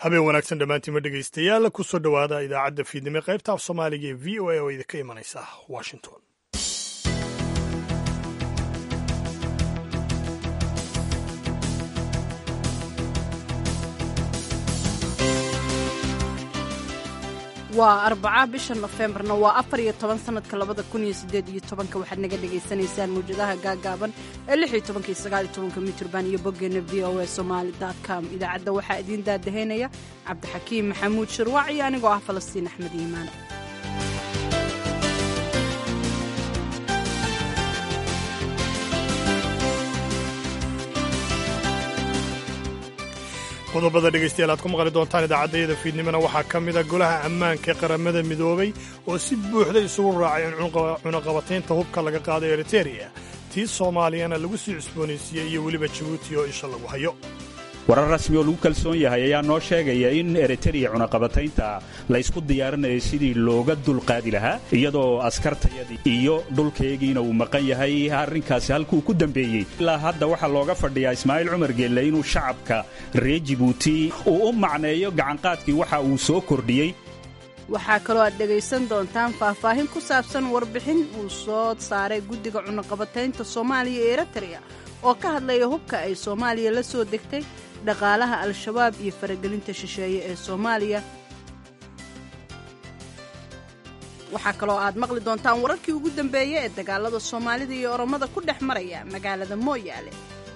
habeen wanaagsan dhammaantiinma dhegaystayaal kusoo dhowaada idaacadda fiidnimo qaybta af soomaaliga ee v o a oo idinka imanaysa washington waa arbaca bisha nofembarna waa afar iyo toban sanadka labada kun iyo sideed iyo tobanka waxaad naga dhagaysanaysaan mawjadaha gaagaaban ee lix iyo tobanka iyo sagaal iyo tobanka mitrban iyo boggeena v o a somaali com idaacadda waxaa idiin daadaheynaya cabdixakiim maxamuud shirwac iyo anigoo ah falastiin axmed iimaan qodobada dhegaystayaal aad ku maqli doontaan idaacaddayada fiidnimona waxaa ka mid a golaha ammaanka ee qaramada midoobay oo si buuxda isugu raacay in cunaqabataynta hubka laga qaado eritereya tii soomaaliyana lagu sii cusboonaysiiyey iyo weliba jabuuti oo isha lagu hayo warar rasmi oo lagu kalsoon yahay ayaa noo sheegaya in eritereya cunaqabataynta laysku diyaarinayo sidii looga dulqaadi lahaa iyadoo askartayadii iyo dhulkaygiina uu maqan yahay arrinkaasi halkuu ku dambeeyey ilaa hadda waxaa looga fadhiyaa ismaaciil cumar geelle inuu shacabka reer jibuuti uu u macneeyo gacanqaadkii waxa uu soo kordhiyey waxaa kaloo aad dhegaysan doontaan faahfaahin ku saabsan warbixin uu soo saaray guddiga cunaqabataynta soomaaliya ee eritereya oo ka hadlaya hubka ay soomaaliya la soo degtay dhaqaalaha al-shabaab iyo faragelinta shisheeye ee soomaaliya waxaa kaloo aad maqli doontaan wararkii ugu dambeeyey ee dagaalada soomaalida iyo oromada ku dhex maraya magaalada mooyaale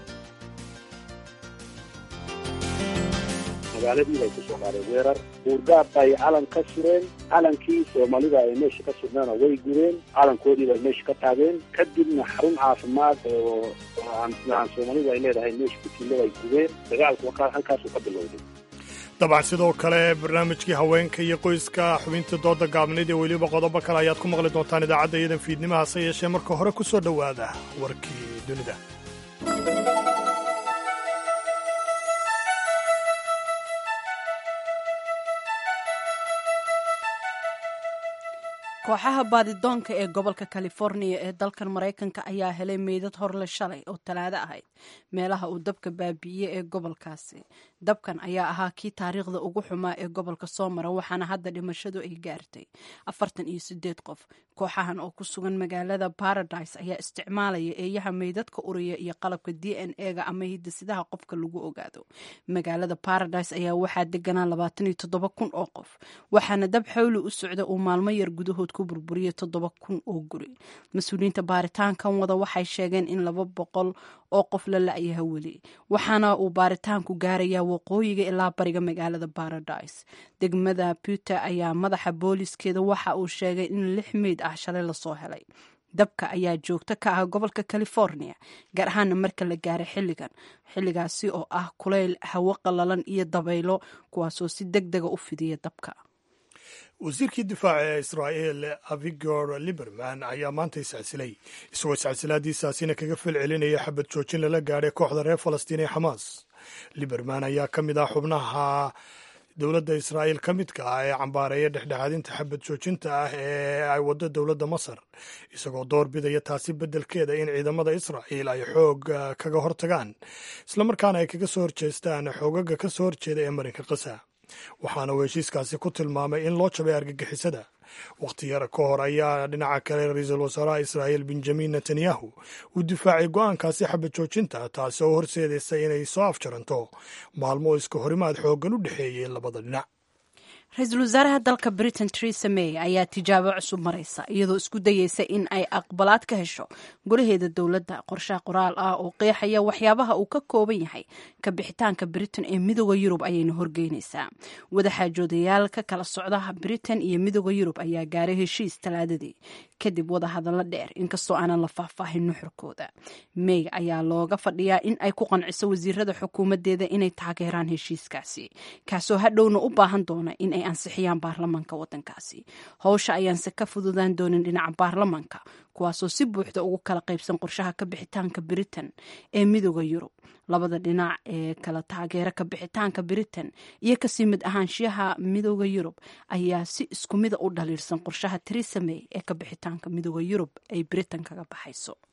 magaaladii bay ku soo qaadeen weerar buurgaab bay calan ka sureen calankii soomaalida ay meesha ka surneena way gureen calankoodii bay meesha ka taageen kadibna xarun caafimaad oo aan soomaalida ay leedahay meesha ku tilla bay gureen dagaalku halkaasuu ka bilowday dabcan sidoo kale barnaamijkii haweenka iyo qoyska xubintii dooda gaabnayd ee weliba qodobo kale ayaad ku maqli doontaan idaacadda iyadan fiidnimaha hase yeeshee marka hore ku soo dhowaada warkii dunida kooxaha baadidoonka ee gobolka californiya ee dalkan maraykanka ayaa helay meydad horle shalay oo talaado ahayd meelaha uu dabka baabi'iyey ee gobolkaasi dabkan ayaa ahaa kii taariikhda ugu xumaa ee gobolka soo mara waxaana hadda dhimashadu ay gaartay afartan iyo sideed qof kooxahan oo ku sugan magaalada paradise ayaa isticmaalaya eeyaha meydadka uriya iyo qalabka d n e-ga ama hidasidaha qofka lagu ogaado magaalada paradise ayaa waxaa deganaa labaatan iyo toddoba kun oo qof waxaana dab xawli u socda uu maalmo yar gudahood ku burburiyay toddoba kun oo guri mas-uuliyiinta baaritaankan wada waxay sheegeen in laba boqol oo qof la la-yaha weli waxaana uu baaritaanku gaarayaa waqooyiga ilaa bariga magaalada paradise degmada puter ayaa madaxa booliskeeda waxa uu sheegay in lix meyd ah shalay lasoo helay dabka ayaa joogto ka ah gobolka california gaar ahaana marka la gaaray xilligan xilligaasi oo ah kulayl hawo qalalan iyo dabaylo kuwaasoo si deg dega u fidiya dabka wasiirkii difaaca ee israa'il avigor liberman ayaa maanta iscasilay isagoo iscasilaadiisaasina kaga fal celinaya xabad joojin lala gaadhay kooxda reer falastiin ee xamaas liberman ayaa ka mid ah xubnaha dowladda israa'iil ka midka ah ee cambaareeya dhexdhexaadinta xabad joojinta ah ee ay waddo dowladda masar isagoo door bidaya taasi beddelkeeda in ciidamada israa'iil ay xoog kaga hortagaan islamarkaana ay kaga soo horjeestaan xoogaga ka soo horjeeda ee marinka qasa waxaana uu heshiiskaasi ku tilmaamay in loo jabay argagixisada wakhti yar ka hor ayaa dhinaca kale ra-iisul wasaaraha israa'iil benjamin netanyahu uu difaacay go'aankaasi xabad joojinta taasi oo horseedaysa inay soo afjaranto maalmo oo iska horimaad xooggan u dhexeeyey labada dhinac ra-iisul wasaaraha dalka britain teresa may ayaa tijaabo cusub maraysa iyadoo isku dayeysa in ay aqbalaad ka hesho golaheeda dowladda qorshaha qoraal ah oo qeexaya waxyaabaha uu ka kooban yahay ka bixitaanka britain ee midooda yurub ayayna horgeynaysaa wadaxaajoodayaal ka kala socda britain iyo midooda yurub ayaa gaaray heshiis talaadadii kadib wada hadallo dheer inkastoo aanan la faahfaahin nuxurkooda may ayaa looga fadhiyaa in ay ku qanciso wasiirada xukuumadeeda inay taageeraan heshiiskaasi kaasoo hadhowna u baahan doona in ay ansixiyaan baarlamaanka wadankaasi howsha ayaanse ka fududaan doonin dhinaca baarlamaanka kuwaasoo si buuxda ugu kala qaybsan qorshaha ka bixitaanka britain ee midooda yurub labada dhinac ee kala taageera ka bixitaanka britain iyo kasii mid ahaanshiyaha midooda yurub ayaa si isku mida u dhaliirsan qorshaha teresa may ee ka bixitaanka midooda yurub ay britain kaga baxayso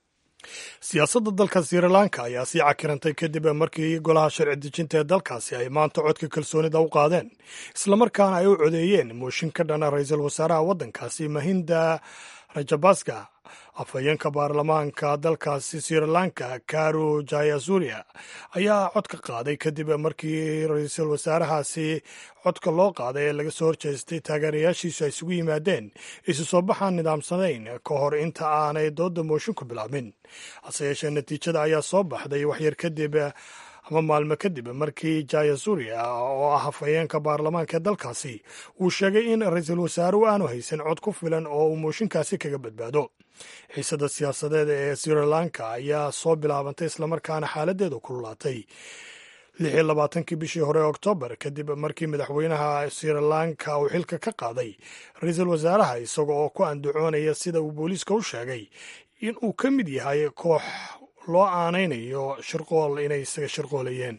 siyaasadda dalka sri lanka ayaa sii cakirantay kadib markii golaha sharci dejinta ee dalkaasi ay maanta codka kalsoonida u qaadeen islamarkaana ay u codeeyeen mooshin ka dhana ra-iisul wasaaraha waddankaasi mahinda rajabaska afhayeenka baarlamaanka dalkaasi sri lanka karu jayasuria ayaa cod ka qaaday kadib markii ra-iisul wasaarahaasi codka loo qaaday ee laga soo horjeestay taageerayaashiisu ay isugu yimaadeen isu soo baxaan nidaamsanayn ka hor inta aanay dooda moosinku bilaabmin hase yeeshee natiijada ayaa soo baxday waxyar kadib ama maalmo kadib markii jayasuria oo ah hafayeenka baarlamaanka ee dalkaasi uu sheegay in ra-iisul wasaaruhu aanu haysan cod ku filan oo uu mooshinkaasi kaga badbaado xiisada siyaasadeed ee sri lanka ayaa soo bilaabantay islamarkaana xaaladeedu kululaatay lix iyo labaatankii bishii hore oktoobar kadib markii madaxweynaha sri lanka uu xilka ka qaaday ra-iisul wasaaraha isaga oo ku andacoonaya sida uu booliiska u sheegay in uu ka mid yahay koox loo aanaynayo shirqool inay isaga shirqoolayeen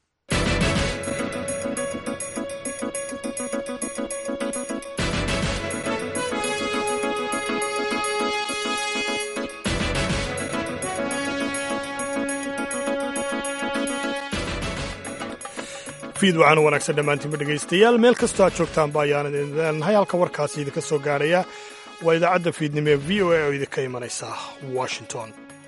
fiid waxaan u wanaagsan dhammaantiinba dhegaystayaal meel kastoo aad joogtaanba ayaan idin leenahay halka warkaasi idinka soo gaarhaya waa idaacadda fiidnimo ee v o a oo idinka imanaysa washington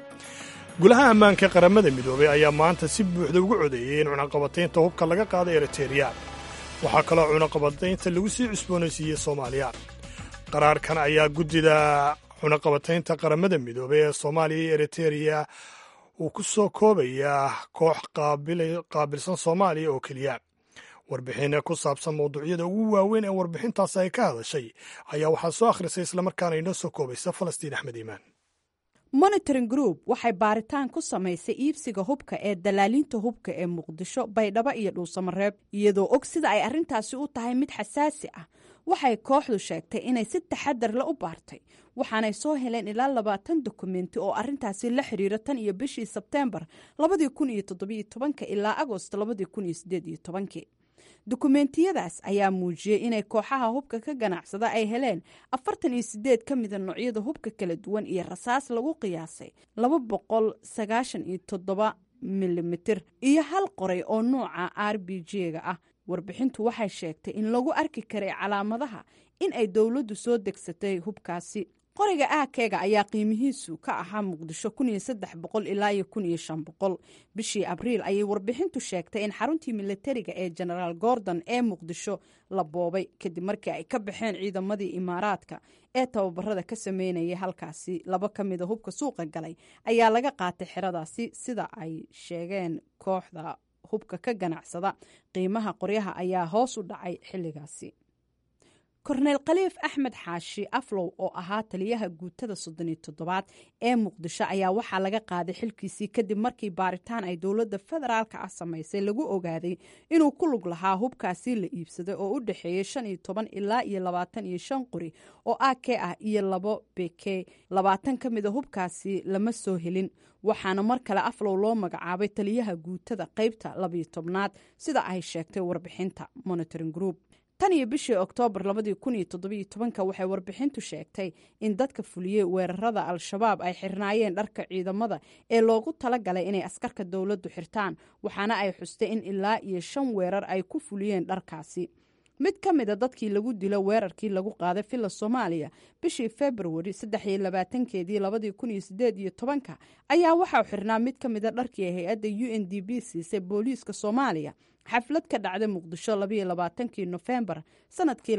gulaha ammaanka qaramada midoobay ayaa maanta si buuxda ugu codeeyey in cunaqabataynta hubka laga qaaday eritereya waxaa kaloo cunaqabataynta lagu sii cusboonaysiiyey soomaaliya qaraarkan ayaa guddida cunaqabataynta qaramada midoobay ee soomaaliya iyo eritereya uu ku soo koobayaa koox qaabilsan soomaaliya oo keliya warbixin ku saabsan mawduucyada ugu waaweyn ee warbixintaasi ay ka hadashay ayaa waxaa soo akhrisay islamarkaana inoo soo koobaysa falastiin axmed iimaan monitoring group waxay baaritaan ku samaysay iibsiga hubka ee dalaaliinta hubka ee muqdisho baydhabo iyo dhuusamareeb iyadoo og sida ay arrintaasi u tahay mid xasaasi ah waxay kooxdu sheegtay inay si taxadar la u baartay waxaanay soo heleen ilaa labaatan dokumenti oo arintaasi la xiriira tan iyo bishii sebteembar labadii kun iyo toddobiyo tobanka ilaa agost labadii kun iyo sideed iyo tobankii dokumentiyadaas ayaa muujiyey inay kooxaha hubka ka ganacsada ay heleen afartan iyo sideed ka mida noocyada hubka kala duwan iyo rasaas lagu qiyaasay laba boqol sagaashan iyo toddoba milimitir iyo hal qoray oo nuuca r b g-ga ah warbixintu waxay sheegtay in lagu arki karay calaamadaha in ay dowladdu soo degsatay hubkaasi qoriga aakeega ayaa qiimihiisu ka ahaa muqdisho ilaa iyo bishii abriil ayay warbixintu sheegtay in xaruntii militariga ee genaraal gordon ee muqdisho la boobay kadib markii ay ka baxeen ciidamadii imaaraadka ee tababarada ka sameynayay halkaasi laba ka mida hubka suuqa galay ayaa laga qaatay xeradaasi sida ay sheegeen kooxda hubka ka ganacsada qiimaha qoryaha ayaa hoos u dhacay xilligaasi korneyl khaliif axmed xaashi aflow oo ahaa taliyaha guutada soddoniyo toddobaad ee muqdisho ayaa waxaa laga qaaday xilkiisii kadib markii baaritaan ay dowladda federaalka ah samaysay lagu ogaaday inuu ku lug lahaa hubkaasi la iibsaday oo u dhexeeyay shan iyo toban ilaa iyo labaatan iyo shan qori oo ak ah iyo labo beke labaatan ka mida hubkaasi lama soo helin waxaana mar kale aflow loo magacaabay taliyaha guutada qeybta labiyo tobnaad sida ay sheegtay warbixinta monitoring group tan iyo bishii oktoobar waxay warbixintu sheegtay in dadka fuliyey weerarada al-shabaab ay xirnaayeen dharka ciidamada ee loogu talagalay inay askarka dowladdu xirtaan waxaana ay xustay in ilaa iyo shan weerar ay ku fuliyeen dharkaasi mid ka mida dadkii lagu dilo weerarkii lagu qaaday villa soomaaliya bishii februari keedii ayaa waxau xirnaa mid ka mida dharkii hay-adda u n d b siisay booliiska soomaaliya xaflad ka dhacday muqdisho kii nofembar sanadkii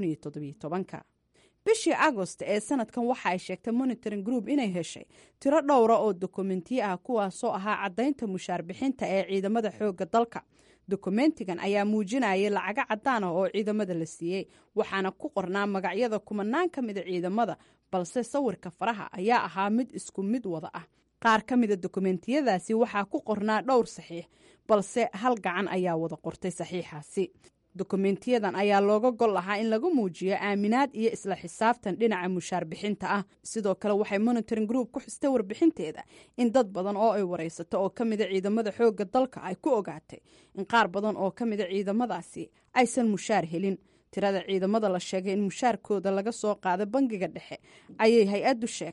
bishii agost ee sanadkan waxa ay sheegtay monitoring group inay heshay tiro dhowra oo dokumentiyo ah kuwaasoo ahaa caddaynta mushaar bixinta ee ciidamada xooga dalka dokumentigan ayaa muujinayay lacago cadaan ah oo ciidamada la siiyey waxaana ku qornaa magacyada kumanaan ka mida ciidamada balse sawirka faraha ayaa ahaa mid isku mid wada ah qaar ka mida dokumentiyadaasi waxaa ku qornaa dhowr saxiix balse hal gacan ayaa wada qortay saxiixaasi dokumentiyadan ayaa looga gol lahaa in lagu muujiyo aaminaad iyo isla xisaabtan dhinaca mushaar bixinta ah sidoo kale waxay monitoring group ku xistay warbixinteeda in dad badan oo ay waraysato oo ka mida ciidamada xooga dalka ay ku ogaatay in qaar badan oo ka mida ciidamadaasi aysan mushaar helin tirada ciidamada la sheegay in mushaarkooda laga soo qaado bangiga dhexe ayay hay-addu sheegtay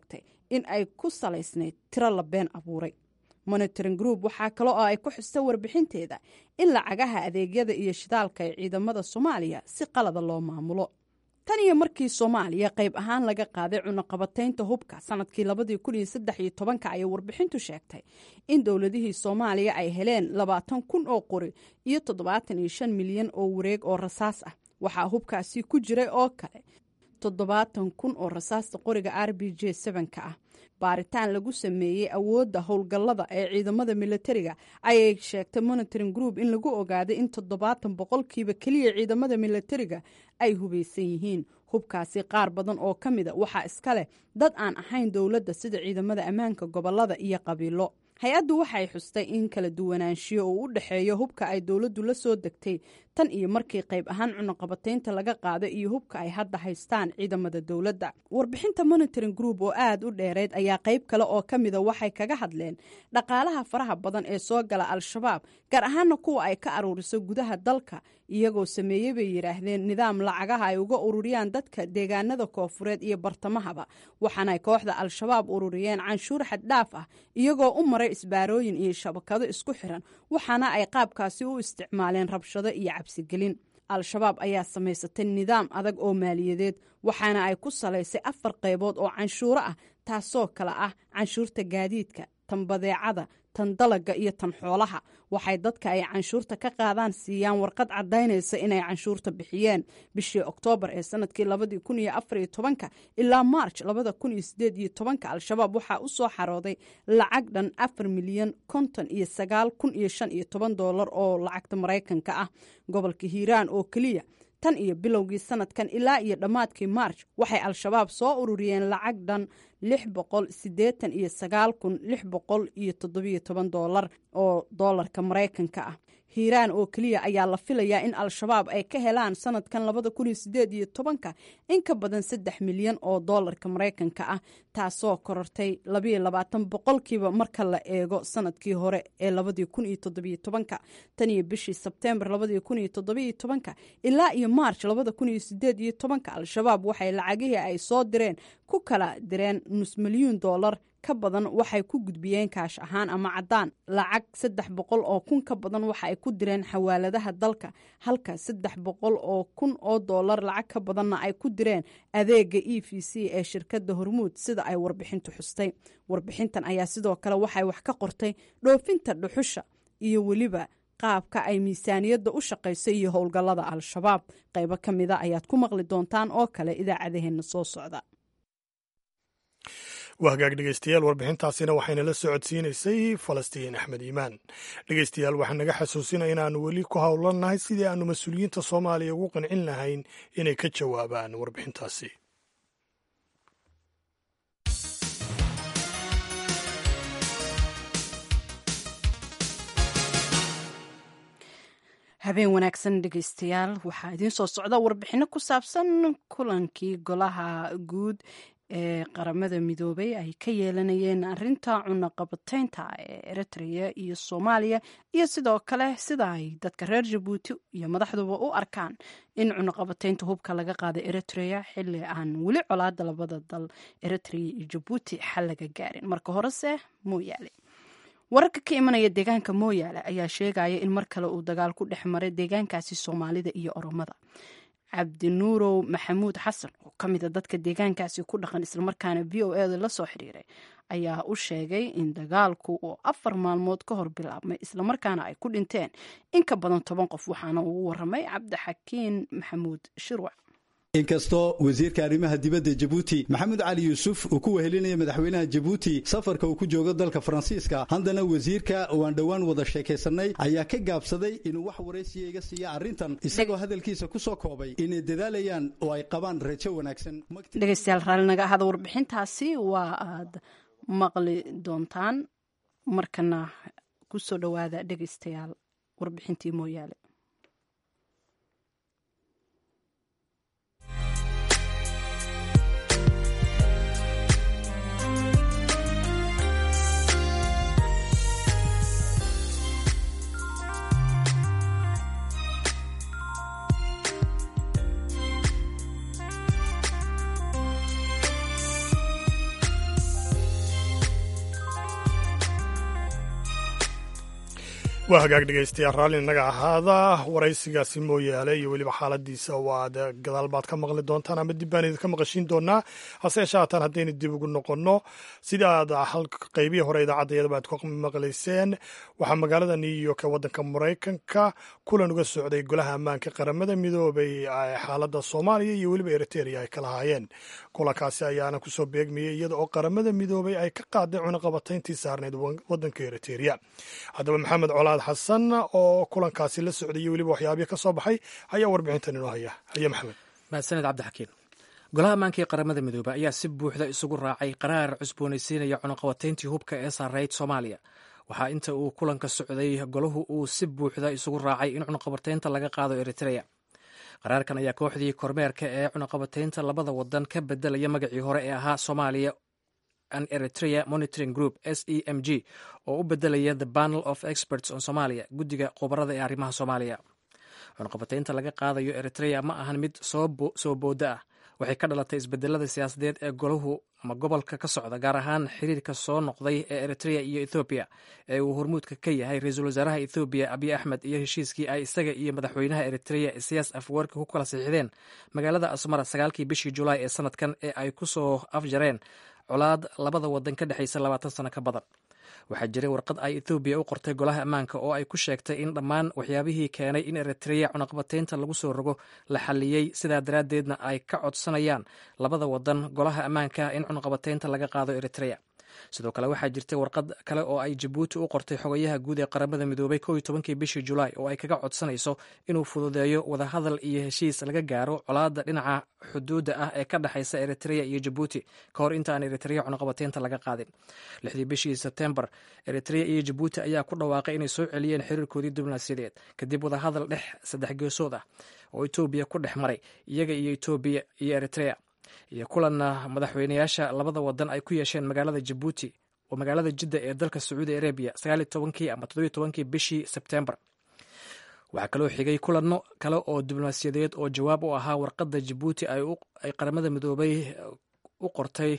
in ay ku salaysnayd tiro la been abuuray monitoring group waxaa kale oo ay ku xusta warbixinteeda in lacagaha adeegyada iyo shidaalka ee ciidamada soomaaliya si qalada loo maamulo tan iyo markii soomaaliya qayb ahaan laga qaaday cunaqabataynta hubka sanadkii labadii kun iyo saddex iyo tobanka ayay warbixintu sheegtay in dowladihii soomaaliya ay heleen labaatan kun oo qori iyo toddobaatan iyo shan milyan oo wareeg oo rasaas ah waxaa hubkaasi ku jiray oo kale toddobaatan kun oo rasaasta qoriga r b j sevenka ah baaritaan lagu sameeyey awoodda howlgallada ee ciidamada militariga ayay sheegtay monitoring group in lagu ogaaday in toddobaatan boqolkiiba keliya ciidamada militariga ay hubaysan yihiin hubkaasi qaar badan oo ka mida waxaa iska leh dad aan ahayn dowladda sida ciidamada ammaanka gobolada iyo qabiilo hay-addu waxay xustay in kala duwanaanshiyo uu u dhexeeyo hubka ay dowladdu la soo degtay tan iyo markii qayb ahaan cunaqabataynta laga qaado iyo hubka ay hadda haystaan ciidamada dowladda warbixinta monitoring group oo aada u dheereyd ayaa qayb kale oo ka mida waxay kaga hadleen dhaqaalaha faraha badan ee soo gala al-shabaab gaar ahaana kuwa ay ka aruuriso gudaha dalka iyagoo sameeyey bay yidhaahdeen nidaam lacagaha ay uga ururiyaan dadka deegaanada koofureed iyo bartamahaba waxaanay kooxda al-shabaab ururiyeen canshuur xaddhaaf ah iyagoo u maray isbaarooyin iyo shabakado isku xiran waxaana ay qaabkaasi u isticmaaleen rabshado iyo cabsigelin al-shabaab ayaa samaysatay nidaam adag oo maaliyadeed waxaana ay ku salaysay afar qaybood oo canshuuro ah taasoo kale ah canshuurta gaadiidka tan badeecada tan dalaga iyo tan xoolaha waxay dadka ay canshuurta ka qaadaan siiyaan warqad caddaynaysa inay canshuurta bixiyeen bishii oktoobar ee sanadkii labadii kun iyo afar iyo tobanka ilaa maarj labada kun iyo sideed iyo tobanka al-shabaab waxaa u soo xarooday lacag dhan afar milyan konton iyo sagaal kun iyo shan iyo toban doolar oo lacagta maraykanka ah gobolka hiiraan oo keliya tan iyo bilowgii sanadkan ilaa iyo dhammaadkii maarj waxay al-shabaab soo ururiyeen lacag dhan lix boqol siddeetan iyo sagaal kun lix boqol iyo toddobiyo toban doolar oo doolarka maraykanka ah hiiraan oo keliya ayaa la filayaa in al-shabaab ay ka helaan sanadkan labada kun iyo sideed iyo tobanka in ka badan saddex milyan oo doolarka maraykanka ah taasoo korortay labayo labaatan boqolkiiba marka la eego sanadkii hore ee labadii kun iyo toddobiyo tobanka tan iyo bishii sebteembar labadii kun iyo toddobiyo tobanka ilaa iyo maarj labada kun iyo sideed iyo tobanka al-shabaab waxay lacagihii ay soo direen ku kala direen nus milyuun doolar ka badan waxay ku gudbiyeen kaash ahaan ama caddaan lacag saddex boqol oo kun ka badan waxa ay ku direen xawaaladaha dalka halka saddex boqol oo kun oo doolar lacag ka badanna ay ku direen adeega e v c ee shirkadda hormuud sida ay warbixintu xustay warbixintan ayaa sidoo kale waxay wax ka qortay dhoofinta dhuxusha iyo weliba qaabka ay miisaaniyadda u shaqayso iyo howlgallada al-shabaab qaybo ka mida ayaad ku maqli doontaan oo kale idaacadaheenna soo socda waa hagaag dhegeystayaal warbixintaasina waxayna la socodsiinaysay falastiin axmed iimaan dhegeystayaal waxaan naga xasuusinaya inaannu weli ku howlannahay sidii aannu mas-uuliyiinta soomaaliya ugu qancin lahayn inay ka jawaabaan warbixintaasi habeen wanaagsan dhegeystayaal waxaa idiin soo socda warbixino ku saabsan kulankii golaha guud ee qaramada midoobay ay ka yeelanayeen arinta cunaqabataynta ee eritrea iyo soomaaliya iyo sidoo kale sida ay dadka reer jabuuti iyo madaxduba u arkaan in cunaqabataynta hubka laga qaada eritrea xili aan weli colaada labada dal eritrea iyo jabuuti xal laga gaarin marka horese mooyaale wararka ka imanaya deegaanka mooyaale ayaa sheegaya in mar kale uu dagaal ku dhex maray deegaankaasi soomaalida iyo oromada cabdinuurow maxamuud xasan oo ka mida dadka deegaankaasi ku dhaqan islamarkaana v o eda la soo xiriiray ayaa u sheegay in dagaalku uu afar maalmood ka hor bilaabmay islamarkaana ay ku dhinteen in ka badan toban qof waxaana uu waramay cabdixakiin maxamuud shirwac inkastoo wasiirka arrimaha dibadda jabuuti maxamed cali yuusuf uu ku wehelinaya madaxweynaha jabuuti safarka uu ku joogo dalka faransiiska haddana wasiirka oo aan dhowaan wada sheekaysannay ayaa ka gaabsaday inuu wax waraysiya iga siiya arrintan isagoo hadalkiisa ku soo koobay inay dadaalayaan oo ay qabaan rajo wanaagsan dhegeystayaal raalli naga ahada warbixintaasi waa aad maqli doontaan markana ku soo dhowaada dhegeystayaal warbixintii mooyaale waa hagaag dhegaystayaal raalli inaga ahaada waraysigaasi mooyaale iyo weliba xaaladiisa waad gadaal baad ka maqli doontaan ama dib baan idinka maqashiin doonaa hase yeeshee haatan haddaynu dib ugu noqonno sida aad qaybihii hore idaacadayadaba aad ku maqlayseen waxaa magaalada new york ee waddanka maraykanka kulan uga socday golaha ammaanka qaramada midoobay xaaladda soomaaliya iyo weliba eriteria ay ka lahaayeen kulankaasi ayaana kusoo beegmayay iyada oo qaramada midoobay ay ka qaaday cunaqabatayntii saarneyd waddanka eriteria haddaba maxamed colaad xasan oo kulankaasi la socdayay weliba waxyaabihii ka soo baxay ayaa warbixintan inoo haya haya maxamed mahadsaned cabdixakiin golaha ammaanka ee qaramada midoobey ayaa si buuxda isugu raacay qaraar cusboonaysiinaya cunaqabatayntii hubka ee saarayd soomaaliya waxaa inta uu kulanka socday golahu uu si buuxda isugu raacay in cunaqabataynta laga qaado eritrea qaraarkan ayaa kooxdii kormeerka ee cunaqabataynta labada wadan ka bedelaya magacii hore ee ahaa soomaaliya and eritrea monitoring group s e m g oo u bedelaya the panel of experts on somalia guddiga khubarada ee arrimaha soomaaliya cunaqabataynta laga qaadayo eritrea ma ahan mid soo booda ah waxay ka dhalatay isbedelada siyaasadeed ee golahu ama gobolka ka socda gaar ahaan xiriirka soo noqday ee eritrea iyo ethoobiya ee uu hormuudka ka yahay ra-iisul wasaaraha ethoobiya abiy axmed iyo heshiiskii ay isaga iyo madaxweynaha eritrea isiyaas afwerki ku kala siixdeen magaalada asmara sagaalkii bishii julaay ee sanadkan ee ay ku soo afjareen colaad labada wadan ka dhexaysa labaatan sano ka badan waxaa jiray warqad ay ethoobiya u qortay golaha ammaanka oo ay ku sheegtay in dhammaan waxyaabihii keenay in eritrea cunaqabataynta lagu soo rogo la xalliyey sidaa daraaddeedna ay ka codsanayaan labada wadan golaha ammaanka in cunaqabataynta laga qaado eritrea sidoo kale waxaa jirtay warqad kale oo ay jabuuti u qortay xogayaha guud ee qaramada midoobay kow iyo tobankii bishii julaay oo ay kaga codsanayso inuu fududeeyo wadahadal iyo heshiis laga gaaro colaadda dhinaca xuduudda ah ee ka dhexaysa eritrea iyo jabuuti ka hor inta aan eritrea cunaqabataynta laga qaadin lixdii bishii sebtembar eritrea iyo jabuuti ayaa ku dhawaaqay inay soo celiyeen xiriirkoodii diblomaasiyadeed kadib wadahadal dhex saddex geesood ah oo etoobiya ku dhex maray iyaga iyo etoobiya iyo eritrea iyo kulanna madaxweynayaasha labada wadan ay ku yeesheen magaalada jabuuti oo magaalada jidda ee dalka sacuudi arabiya sagaaliyo tobankii ama toddobiyo tobankii bishii sebtembar waxaa kaloo xigay kulanno kale oo diblomaasiyadeed oo jawaab u ahaa warqadda jabuuti ay qaramada midoobay u qortay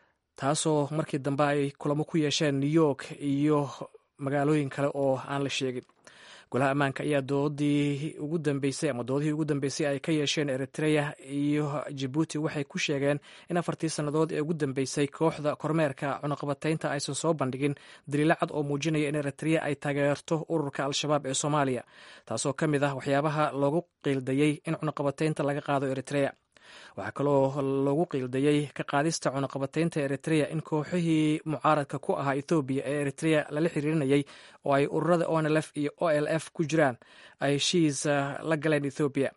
taasoo markii dambe ay kulamo ku yeesheen new york iyo magaalooyin kale oo aan la sheegin golaha ammaanka ayaa doodii ugu dambeysay ama doodihii ugu dambeysay ay ka yeesheen eritrea iyo jabuuti waxay ku sheegeen in afartii sannadood ee ugu dambeysay kooxda kormeerka cunaqabataynta aysan soo bandhigin daliilo cad oo muujinaya in eritrea ay taageerto ururka al-shabaab ee soomaaliya taasoo ka mid ah waxyaabaha loogu qiildayey in cunaqabataynta laga qaado eritrea waxaa kaloo loogu qiildayey ka qaadista cunaqabataynta eritrea in kooxihii mucaaradka ku ahaa ethoobiya ee eritrea lala xiriirinayay oo ay ururada onlf iyo o l f ku jiraan ay heshiis la galeen ethoobiya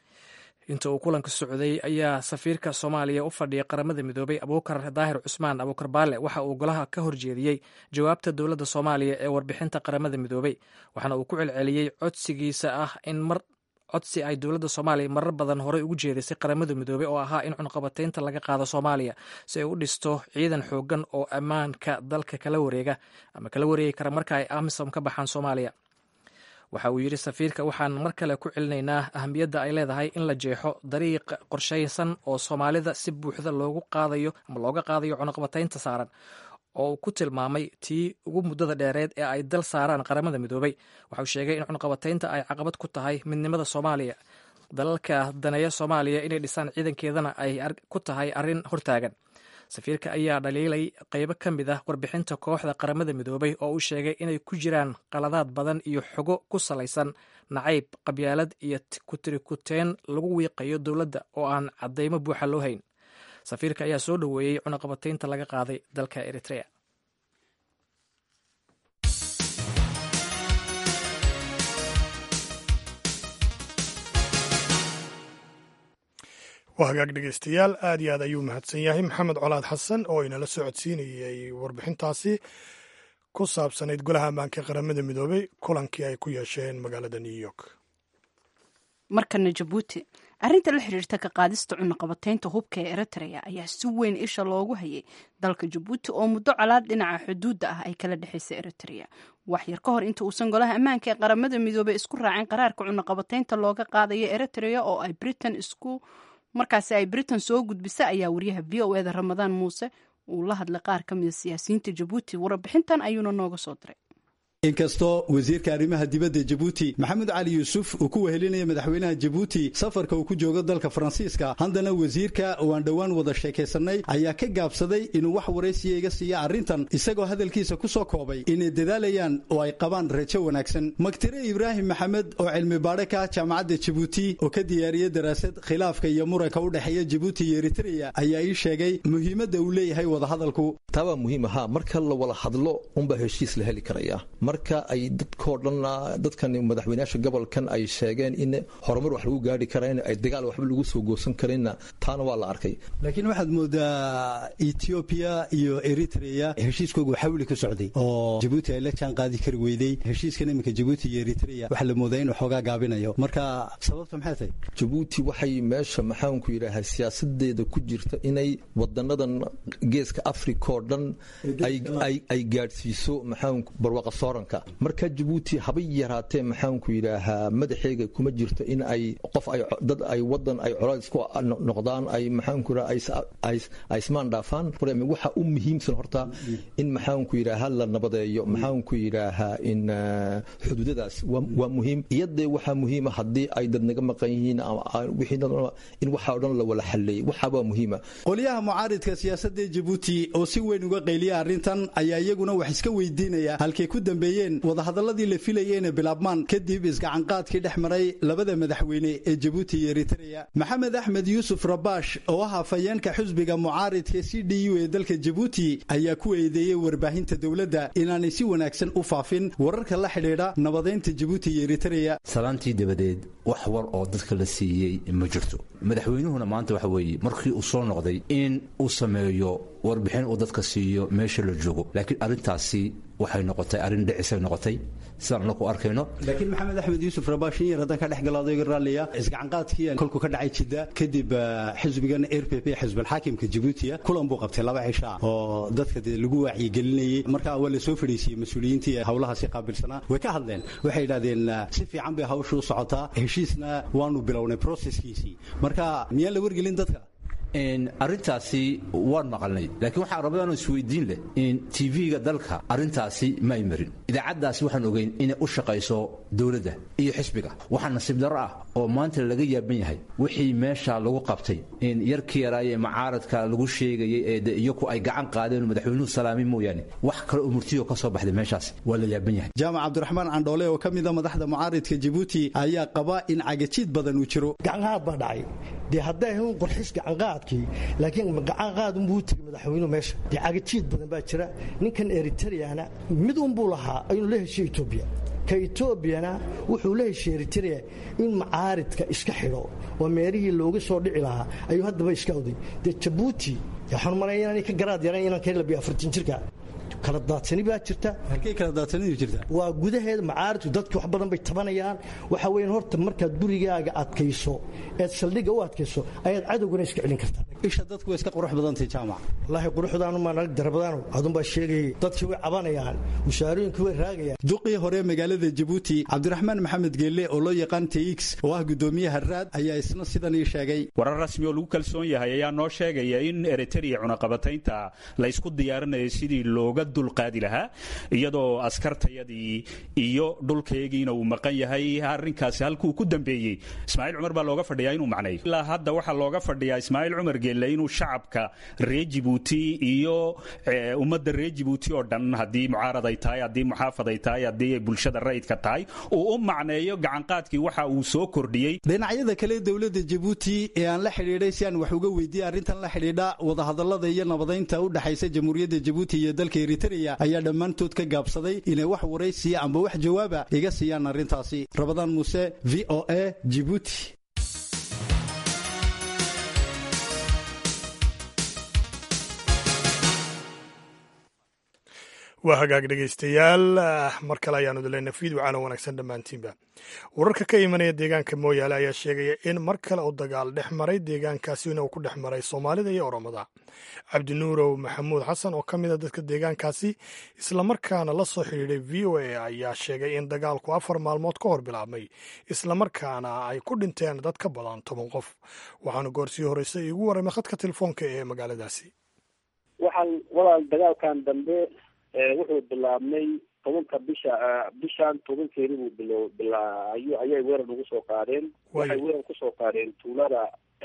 inta uu kulanka socday ayaa safiirka soomaaliya u fadhiya qaramada midoobay abuukar daahir cusmaan abuukar baale waxa uu golaha ka horjeediyey jawaabta dowladda soomaaliya ee warbixinta qaramada midoobay waxaana uu ku celceliyey codsigiisa ah in mar codsi ay dowladda soomaaliya marar badan horey ugu jeedisay qaramada midoobey oo ahaa in cunaqabataynta laga qaado soomaaliya si ay u dhisto ciidan xoogan oo ammaanka dalka kala wareega ama kala wareegi kara marka ay amisom ka baxaan soomaaliya waxa uu yidhi safiirka waxaan mar kale ku celinaynaa ahamiyadda ay leedahay in la jeexo dariiq qorshaysan oo soomaalida si buuxda loogu qaadayo ama looga qaadayo cunaqabataynta saaran oo uu ku tilmaamay tii ugu muddada dheereed ee ay dal saaraan qaramada midoobay waxauu sheegay in cunaqabataynta ay caqabad ku tahay midnimada soomaaliya dalalka daneeya soomaaliya inay dhisaan ciidankeedana ay ku tahay arrin hortaagan safiirka ayaa dhaliilay qeybo ka mid ah warbixinta kooxda qaramada midoobay oo uu sheegay inay ku jiraan qaladaad badan iyo xogo ku salaysan nacayb qabyaalad iyo kutirikuteen lagu wiiqayo dowladda oo aan caddaymo buuxa loo hayn safiirka ayaa soo dhoweeyey cunaqabataynta laga qaaday dalka eritrea waa hagaag dhegeystayaal aad iyo aad ayuu mahadsan yahay maxamed colaad xasan oo inala socodsiinayay warbixintaasi ku saabsanayd golaha ammaanka qaramada midoobay kulankii ay ku yeesheen magaalada new york markana jabuuti arrinta la xiriirta ka qaadista cunaqabataynta hubka ee eritrea ayaa si weyn isha loogu hayay dalka jabuuti oo muddo colaad dhinaca xuduudda ah ay kala dhexaysa eritrea waxyar ka hor inta uusan golaha ammaanka ee qaramada midoobey isku raacin qaraarka cunaqabataynta looga qaadayo eritrea oo ay britain isku markaasi ay britain soo gudbisa ayaa wariyaha v o eda ramadaan muuse uu la hadlay qaar ka mida siyaasiyiinta jabuuti warbixintan ayuuna nooga soo diray inkastoo wasiirka arrimaha dibadda jabuuti maxamed cali yuusuf uu ku wehelinaya madaxweynaha jabuuti safarka uu ku joogo dalka faransiiska haddana wasiirka oo aan dhowaan wada sheekaysanay ayaa ka gaabsaday inuu wax waraysiya iga siiya arrintan isagoo hadalkiisa ku soo koobay inay dadaalayaan oo ay qabaan rajo wanaagsan magtire ibraahim maxamed oo cilmi baadhe ka jaamacadda jabuuti oo ka diyaariyey daraasad khilaafka iyo muranka u dhexeeya jabuuti iyo eritreya ayaa ii sheegay muhiimadda uu leeyahay wadahadalku taabaa muhiim ahaa marka la wada hadlo unbaa heshiis la heli karaya marka ay dadkoo dhan dadkan madaxweynayaasha gobolkan ay sheegeen in horumar wax lagu gaari kara in ay dagaal waxba lagu soo goosan karinna taana waa la arkay laakiin waxaad moodaa etoobiya iyo eritreya heshiiskoogu xawli ka socday oo jabuuti ay la jaan qaadi kari weyday heshiiskan iminka jabuuti iyo eritreya waxaa la moodaa inuu xoogaa gaabinayo marka sababta maxay tahay jabuuti waxay meesha maxaanku yidhaahaa siyaasadeeda ku jirta inay wadanadan geeska africa oo dhan ay gaadhsiiso maxaanku barwaqa sooranka marka jabuuti habay yaraatee maxaanku yidhaahaa madaxeega kuma jirto in ay qof ay dad ay wadan ay colaad isku noqdaan ay maxaanku yidhaha ay ismaan dhaafaan waxa u muhiimsan horta in maxaanku yidhaaha la nabadeeyo maxaanku yidhaahaa in xuduudadaas waa muhiim iyadee waxaa muhiima haddii ay dad naga maqan yihiin in waxa o dhan la wala xalleeyay waxaabaa muhiima qolyaha mucaaridka siyaasadda jabuuti oo si weyn uga qayliya arrintan ayaa iyaguna wax iska weydiinaya halkay ku dambeeyeen wadahadaladii la filayay inay bilaabmaan kadib isgacanqaadkii dhex maray labada madaxweyne ee jabuuti iyo eritreya maxamed axmed yuusuf rabaash oo ah afhayeenka xusbiga mucaaridka c d u ee dalka jabuuti ayaa ku eedeeyey warbaahinta dowladda inaanay si wanaagsan u faafin wararka la xidhiidha nabadaynta jabuuti iyo eritreya salaantii dabadeed wax war oo dadka la siiyey ma jirto madaxweynuhuna maanta waxa weeye markii uu soo noqday in uu sameeyo warbixin uu dadka siiyo meesha la joogo laakiin arrintaasi waxay noqotay arrin dhicisay noqotay sidaan anaku arkayno laakiin maxamed axmed yuusuf rabaashin yar haddaan ka dhex galo adayga raalliya isgacanqaadkii kolku ka dhacay jidda kadib xisbigan r p p xisbalxaakimka jabuutiya kulan buu qabtay laba cisha oo dadka dee lagu wacyigelinayey marka waa la soo fadhiisiyey mas-uuliyiintii howlahaasi qaabilsanaa way ka hadleen waxay yidhahdeen si fiican bay hawshu u socotaa heshiisna waanu bilownay proseskiisii marka miyaan la wargelin dadka arrintaasi waan maqalnay laakiin waxaa rabadaanoo isweydiin leh in tv-ga dalka arrintaasi ma ay marin idaacaddaasi waxaan ogeyn inay u shaqayso dowladda iyo xisbiga waxaa nasiib darro ah oo maanta laga yaaban yahay wixii meesha lagu qabtay in yarkii yaraaye macaaradka lagu sheegayay ee de iyaku ay gacan qaadeen madaxweynuhu salaamin mooyaane wax kale oo murtiyo ka soo baxday meeshaas waa la yaaban yahay jaamac cabdiraxmaan candhoole oo ka mida madaxda mucaaridka jabuuti ayaa qaba in cagajiid badan uu jiro gacanqaad baa dhacay dee hadday ahayn qorxis gacanqaadkii laakiin gacanqaad unbuu tegay madaxweynuhu meesha dee cagajiid badan baa jira ninkan eritreyana mid unbuu lahaa inuu la heshiyo etoobiya ka etoobiyana wuxuu la heshiye eritrea in macaaridka iska xidho oo meelihii looga soo dhici lahaa ayuu haddaba iska oday dee jabuuti waxaan maraya inaanay ka garaad yarayn inaan ka labiyo afartan jirka kala daadsani baa jirta halkay kala daadsanidu jirta waa gudaheeda macaaridku dadki wax badan bay tabanayaan waxa weeyaan horta markaad gurigaaga adkayso eed saldhigga u adkayso ayaad cadowgana iska celin kartaa isha dadku way iska qurux badantay jaamac wallaahi quruxdaanu maan arag darabadaanu adun baa sheegayay dadkii way cabanayaan mushaarooyinkii way raagayaan duqii hore magaalada jabuuti cabdiraxmaan maxamed geelle oo loo yaqaan tx oo ah gudoomiyaha raad ayaa isna sidan ii sheegay warar rasmi oo lagu kalsoon yahay ayaa noo sheegaya in eritrea cunaqabataynta la ysku diyaarinayo sidii looga dulqaadi lahaa iyadoo askartayadii iyo dhulkaygiina uu maqan yahay arrinkaasi halkuu ku dambeeyey ismaaciil cumar baa looga fadhiyaa inuu macneeyo ilaa hadda waxaa looga fadhiyaa ismaaciil cumar geelle inuu shacabka reer jibuuti iyo ummadda reer jibuuti oo dhan haddii mucaarad ay tahay haddii muxaafad ay tahay haddii ay bulshada rayidka tahay uu u macneeyo gacanqaadkii waxa uu soo kordhiyey dhinacyada kale dowladda jabuuti ee aan la xidhiidhay si aan wax uga weydiiyey arrintan la xidhiidha wadahadallada iyo nabadaynta u dhexaysa jamhuuriyadda jabuuti iyo dalka eritrea ayaa dhammaantood ka gaabsaday inay wax waraysiya amba wax jawaaba iga siiyaan arrintaasi rabadaan muuse v o a jibuuti waa hagaag dhegaystayaal mar kale ayaanu dileyna fiid wacaana wanaagsan dhammaantiinba wararka ka imanaya deegaanka mooyaale ayaa sheegaya in mar kale uu dagaal dhex maray deegaankaasina uu ku dhex maray soomaalida iyo oromada cabdinuurow maxamuud xasan oo ka mid a dadka deegaankaasi islamarkaana la soo xidhiidhay v o a ayaa sheegay in dagaalku afar maalmood ka hor bilaabmay islamarkaana ay ku dhinteen dad ka badan toban qof waxaana goorsii horreysay iigu warramay khadka telefoonka ee magaaladaasi waxaan walaal dagaalkan dambe wuxuu bilaabmay tobanka bisha bishan tobankeedi buu bilo bilaa ayu ayay weerar nagu soo qaadeen waxay weerar kusoo qaadeen tuulada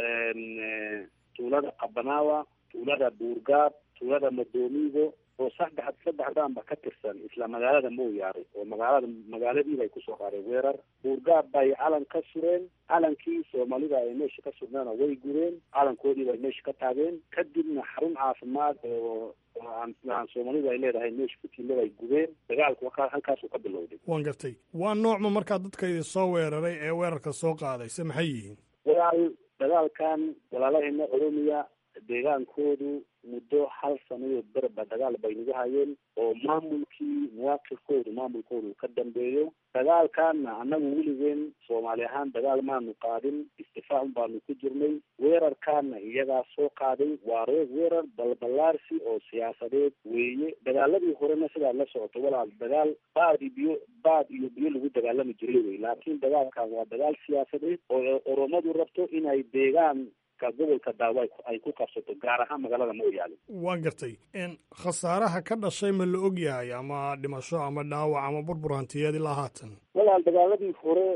tuulada qabanaawa tuulada buurgaab tuulada madoomigo oo saddex saddexdaanba ka tirsan isla magaalada mooyaare oo magaalada magaaladiiba ay kusoo qaadeen weerar buurgaab bay calan ka sureen calankii soomaalida ay meesha ka sugnaana way gureen calankoodiiba ay meesha ka taageen kadibna xarun caafimaad oo aan soomaalidu ay leedahay meesha ku tiilada ay gubeen dagaalku halkaasuu ka bilowday waan gartay waa noocma markaa dadka idin soo weeraray ee weerarka soo qaaday se maxay yihiin walaal dagaalkan walaalaheena oromiya deegaankoodu muddo hal sanayo berba dagaal bay nagu hayeen oo maamulkii muwaaqifkoodu maamulkoodu ka dambeeyo dagaalkaana annagu weligeen soomaali ahaan dagaal maanu qaadin istifaac baanu ku jirnay weerarkaana iyagaa soo qaaday waa reer weerar balbalaarsi oo siyaasadeed weeye dagaaladii horena sidaad la socoto walaal dagaal baad iyo biyo baad iyo biyo lagu dagaalami jiray wey laakiin dagaalkan waa dagaal siyaasadeed oo oromadu rabto inay deegaan ka gobolka daawo ay ku qabsato gaar ahaan magaalada mooyaale waan gartay khasaaraha ka dhashay ma la og yahay ama dhimasho ama dhaawac ama burbur hantiyeed ilaa haatan walaal dagaaladii hore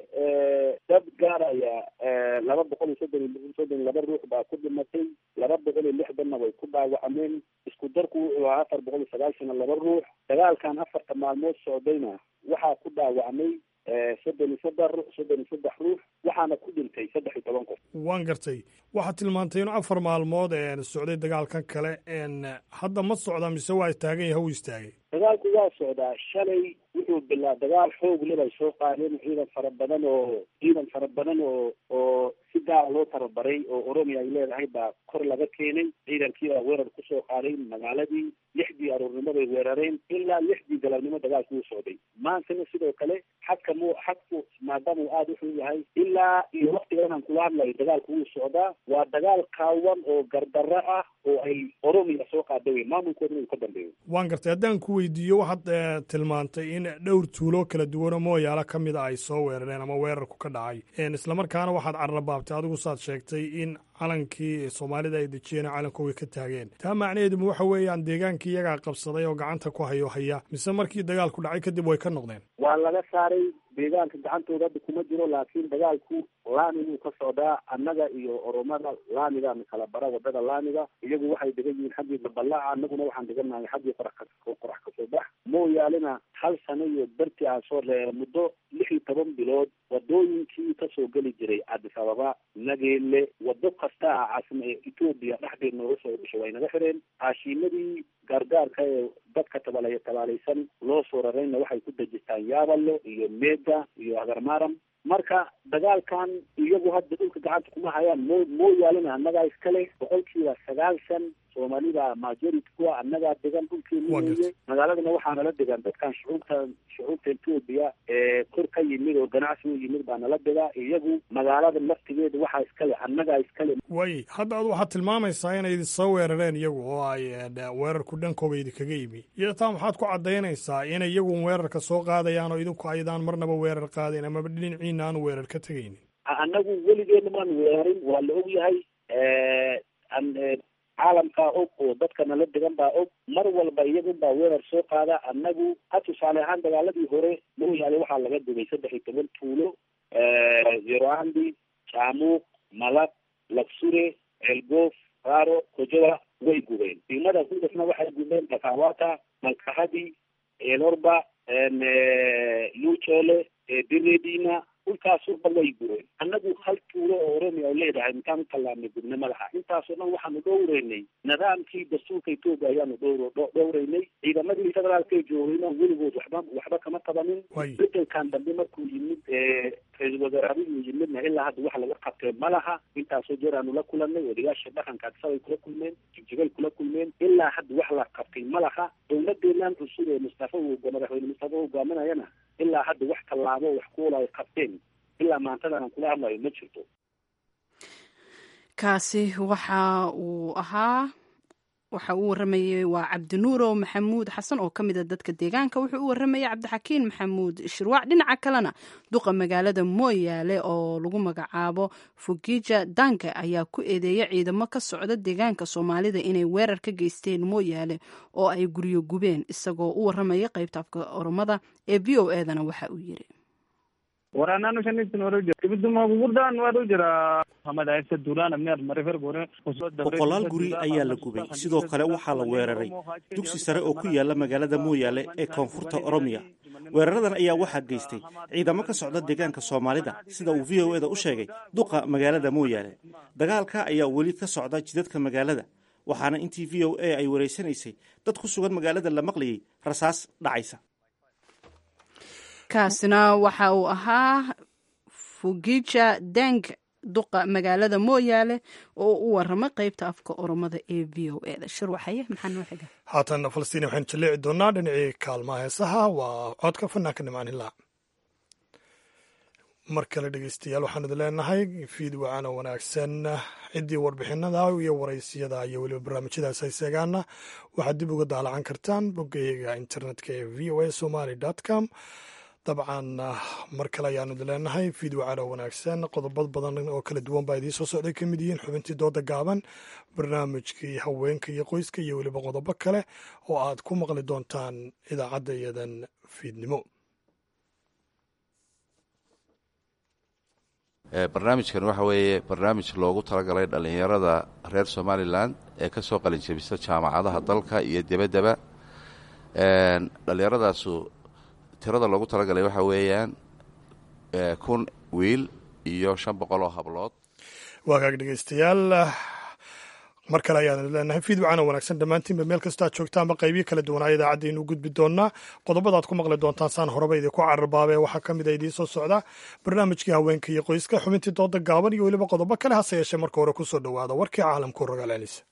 dad gaaraya laba boqol iyo soddon iyo soddon laba ruux baa ku dhimatay laba boqol iyo lixdanna way ku dhaawacmeen isku darku wuxuu ahaa afar boqol iyo sagaashan laba ruux dagaalkan afarta maalmood socdayna waxaa ku dhaawacmay soddon iyo saddex soddon iyo saddex ruux waxaana ku dhintay saddex iyo toban qof waan gartay waxaad tilmaantay inu afar maalmood socday dagaalkan kale hadda ma socda mise waa taagan yaha u istaagay dagaalku waa socdaa shalay wuxuu bilaa dagaal xoog leh bay soo qaadeen ciidan fara badan oo ciidan fara badan oo oo si gaara loo tababaray oo oromiya ay leedahay baa kor laga keenay ciidankii baa weerar kusoo qaaday magaaladii lixdii aroornimo bay weerareen ilaa lixdii galabnimo dagaalku uu socday maantana sidoo kale xadka mu xadku maadaama uu aada uxun yahay ilaa iyo waktigan aan kula hadlayo dagaalku wuu socdaa waa dagaal kaawan oo gardarro ah oo ay oromiya soo qaada wey maamulkoodana uu ka dambeeyo waan gartay haddaan ku weydiiyo waxaad tilmaantay in dhowr tuulo kala duwanoo mooyaalo ka mida ay soo weerareen ama weerarku ka dhacay islamarkaana waxaad carrabaabtay adigu saad sheegtay in calankii soomaalida ay dejiyeen calankooga ka taageen taa macnaheeduma waxa weeyaan deegaankii iyagaa qabsaday oo gacanta ku hayo haya mise markii dagaalku dhacay kadib way ka noqdeen waa laga saaray deegaanka gacantooda hadda kuma jiro laakiin dagaalku laamiguu ka socdaa annaga iyo oromada laamigaana kala bara wadada laamiga iyagu waxay degan yihiin xaggii babalaaca annaguna waxaan degannahay xaggii qorax ka qorax kasoo bax mooyaalena hal sano iyo dartii aan soo reera muddo lix iyo toban bilood wadooyinkii kasoo geli jiray cadis ababa nageelle wado kasta ah caasima ee etoobiya dhexdeed nooga soo dhasho way naga xireen caashiimadii gaargaarka ee dadka tabaalaya tabaalaysan loo soo rarayna waxay ku dejistaan yaabalo iyo meeda iyo agarmaram marka dagaalkan iyagu hadda dhulka gacanta kuma hayaan moo mooyaalena annagaa iskale boqolkiiba sagaashan soomaalida majority kuwa annagaa degan dhulkeenu weeye magaaladana waxaa nala degan dadkan shucuubta shucuubta etoobiya ee kor ka yimid oo ganacsi u yimid baa nala degaa iyagu magaalada laftigeeda waxaa iskale annagaa iskale way hadda ad waxaad tilmaamaysaa inay idin soo weerareen iyagu oo ay weerarku dhankooga idinkaga yimi iyo taa maxaad ku caddaynaysaa inay iyagu weerarka soo qaadayaan oo idinku aydaan marnaba weerar qaadayn amaba dhinaciina aanu weerar ka tegaynin annagu weligeena maan weerarin waa la og yahay caalamkaa og oo dadka nala degan baa og mar walba iyagun baa weerar soo qaada annagu ha tusaale ahaan dagaaladii hore mooyaale waxaa laga dugay saddex iyo toban tuulo zeroandi jaamuuq malab lagsure ceelgoof raaro kojowa way gubeen degmada kudasna waxay gubeen dhakawata malkahadi eelorba luujoole diredina dhulkaasoo dhan way gureen annagu hal tuulo oo oromia oo leedahay intaan u tallaabnay gubne madaxa intaasoo dhan waxaanu dhowreynay nidaamkii dastuurka etoobiya ayaanu dhowr dhowreynay ciidamadii federaalkay joogayna weligood waxba waxba kama qabanin bedelkan dambe markuu yimid ra-iisul wasaarabihii yimidna ilaa hadda wax laga qabtee ma laha intaasoo jeer aanu la kulanay odayaasha dhaqanka adisabay kula kulmeen jigjigay kula kulmeen ilaa hadda wax la qabtay ma laha dowladeenan cusub ee mustafa madaxweyne mustafa hogaaminayana ilaa hadda wax tallaabo wax kuola ay qabteen ilaa maantadan aan kula hadlayo ma jirto kaasi waxa uu ahaa waxa uu waramayey waa cabdinuurow maxamuud xasan oo ka mida dadka deegaanka wuxuu u waramayay cabdixakiin maxamuud shirwaac dhinaca kalena duqa magaalada mooyaale oo lagu magacaabo fugija danke ayaa ku eedeeya ciidamo ka socda deegaanka soomaalida inay weerar ka geysteen mooyaale oo ay guryo gubeen isagoo u waramaya qaybta afka oromada ee v o edana waxa uu yiri waraanaanu shanitan waru jira ibiduma gugurdaan waru jira hamadaysa duulaan amni marifir gore boqolaal guri ayaa la gubay sidoo kale waxaa la weeraray dugsi sare oo ku yaala magaalada mooyaale ee koonfurta oromiya weeraradan ayaa waxaa geystay ciidamo ka socda deegaanka soomaalida sida uu v o eda u sheegay duqa magaalada mooyaale dagaalka ayaa weli ka socda jidadka magaalada waxaana intii v o a ay wareysanaysay dad ku sugan magaalada la maqlayay rasaas dhacaysa kaasina waxa uu ahaa fugija deng duqa magaalada mooyaale oo u waramay qaybta afka oromada ee v o eda shirwaxaye maxaa noo xiga haatan falastiin waxaynu jaleeci doonaa dhinacii kaalmaha heesaha waa codka fanaanka nimcaan hilaac mar kale dhegeystayaal waxaan idin leenahay fiid wacana wanaagsan ciddii warbixinada iyo waraysiyada iyo weliba barnaamijyadaas ay seegaana waxaad dib uga daalacan kartaan boggayaga internetka ee v o a somaly com dabcan mar kale ayaanu idin leenahay fiid wacana wanaagsan qodobad badan oo kala duwan baa idiin soo socday ka mid yihiin xubintii dooda gaaban barnaamijkii haweenka iyo qoyska iyo weliba qodobo kale oo aad ku maqli doontaan idaacadda iyadan fiidnimo barnaamijkan waxa weeye barnaamij loogu talagalay dhallinyarada reer somalilan ee ka soo qalin jebisa jaamacadaha dalka iyo debaddaba dhallinyaradaasu tirada loogu talagalay waxa weeyaan kun wiil iyo shan boqol oo hablood waa kaag dhegeystayaal mar kale ayaan leenahay fiid wacana wanaagsan dhammaantiinba meel kastoo aad joogtaanba qaybiyo kala duwanaa idaacaddainu gudbi doonaa qodobadaad ku maqli doontaan saan horeba idinku cararbaabee waxaa ka mid a idiin soo socda barnaamijkii haweenka iyo qoyska xubintii dooda gaaban iyo weliba qodobo kale hase yeeshee marka hore kusoo dhowaada warkii caalamku rogaal celisa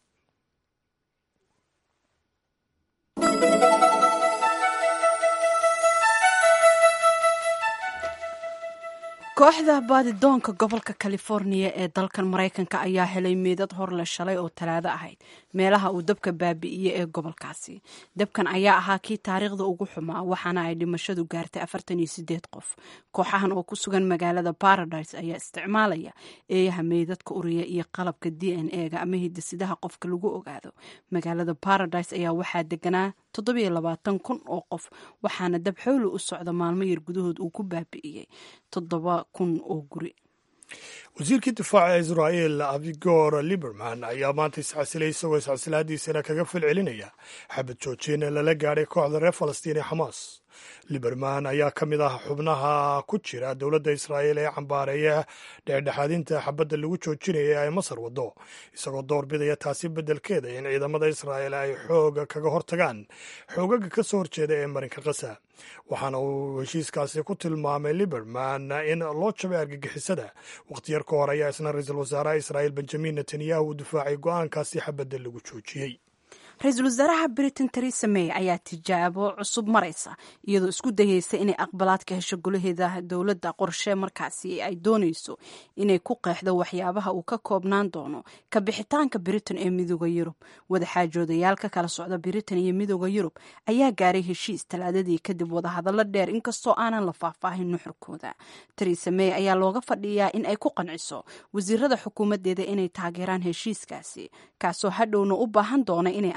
kooxda baadidoonka gobolka californiya ee dalkan maraykanka ayaa helay meedad horle shalay oo talaado ahayd meelaha uu dabka baabi'iyey ee gobolkaasi dabkan ayaa ahaa kii taariikhda ugu xumaa waxaana ay dhimashadu gaartay afartan iyo sideed qof kooxahan oo ku sugan magaalada paradise ayaa isticmaalaya eeyaha meydadka uriya iyo qalabka d n e-ga ama hidisidaha qofka lagu ogaado magaalada paradise ayaa waxaa deganaa toddobiyo labaatan kun oo qof waxaana dab xowli u socda maalmo yar gudahood uu ku baabi'iyey toddoba kun oo guri wasiirkii difaaca israa'el avigor liberman ayaa maanta iscasilay isagoo iscasilaadiisana kaga falcelinaya xabad joojin lala gaadhay kooxda reer falastiin ee xamaas liberman ayaa ka mid ah xubnaha ku jira dowladda israa'el ee cambaareeya dhexdhexaadinta xabadda lagu joojinaya ee ay masar waddo isagoo door bidaya taasi beddelkeeda in ciidamada israa'el ay xooga kaga hortagaan xoogaga ka soo horjeeda ee marinka kasa waxaana uu heshiiskaasi ku tilmaamay liberman in loo jabay argagixisada wakhti yar ka hor ayaa isna ra-iisul wasaaraha israa'il benjamin netanyahu uu difaacay go-aankaasi xabadda lagu joojiyey ra-iisul wasaaraha britain teresa may ayaa tijaabo cusub maraysa iyadoo isku dayeysa inay aqbalaad ka hesho golaheeda dowladda qorshe markaasi ay doonayso inay ku qeexdo waxyaabaha uu ka koobnaan doono ka bixitaanka britain ee midooda yurub wadaxaajoodayaal ka kala socda britain iyo midooda yurub ayaa gaaray heshiis talaadadii kadib wadahadallo dheer inkastoo aanan la faahfaahin nuxurkooda teresa may ayaa looga fadhiyaa in ay ku qanciso wasiirada xukuumadeeda inay taageeraan heshiiskaasi kaasoo hadhowna u baahan doona inay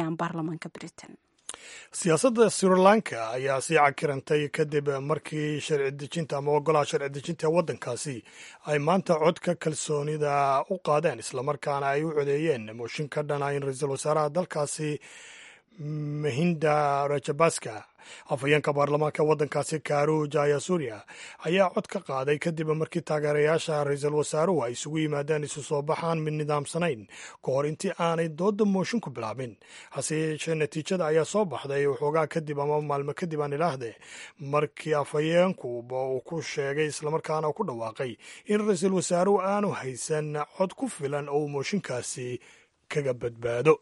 siyaasadda sri lanka ayaa sii cakirantay kadib markii sharci dejinta ama ogolaha sharci dejinta ee waddankaasi ay maanta codka kalsoonida u qaadeen islamarkaana ay u codeeyeen mooshin ka dhana in ra-iisul wasaaraha dalkaasi mahinda rajabaska afhayeenka baarlamaanka waddankaasi karu jayasuria ayaa cod ka qaaday kadib markii taageerayaasha ra-iisul wasaaruhu ay isugu yimaadeen isu soo baxaan mid nidaamsanayn ka hor intii aanay dooda mooshin ku bilaabin hase yeeshee natiijada ayaa soo baxday waxoogaa kadib ama maalmo kadib aan ilaahde markii afhayeenkuba uu ku sheegay islamarkaana uu ku dhawaaqay in ra-iisul wasaaruhu aanu haysan cod ku filan oo uu mooshinkaasi kaga badbaado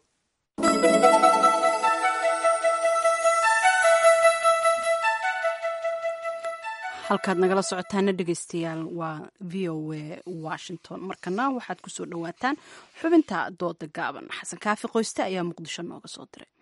halkaad nagala socotaana dhegeystayaal waa v o a washington markana waxaad kusoo dhawaataan xubinta dooda gaaban xasan kaafi qoyste ayaa muqdisho nooga soo diray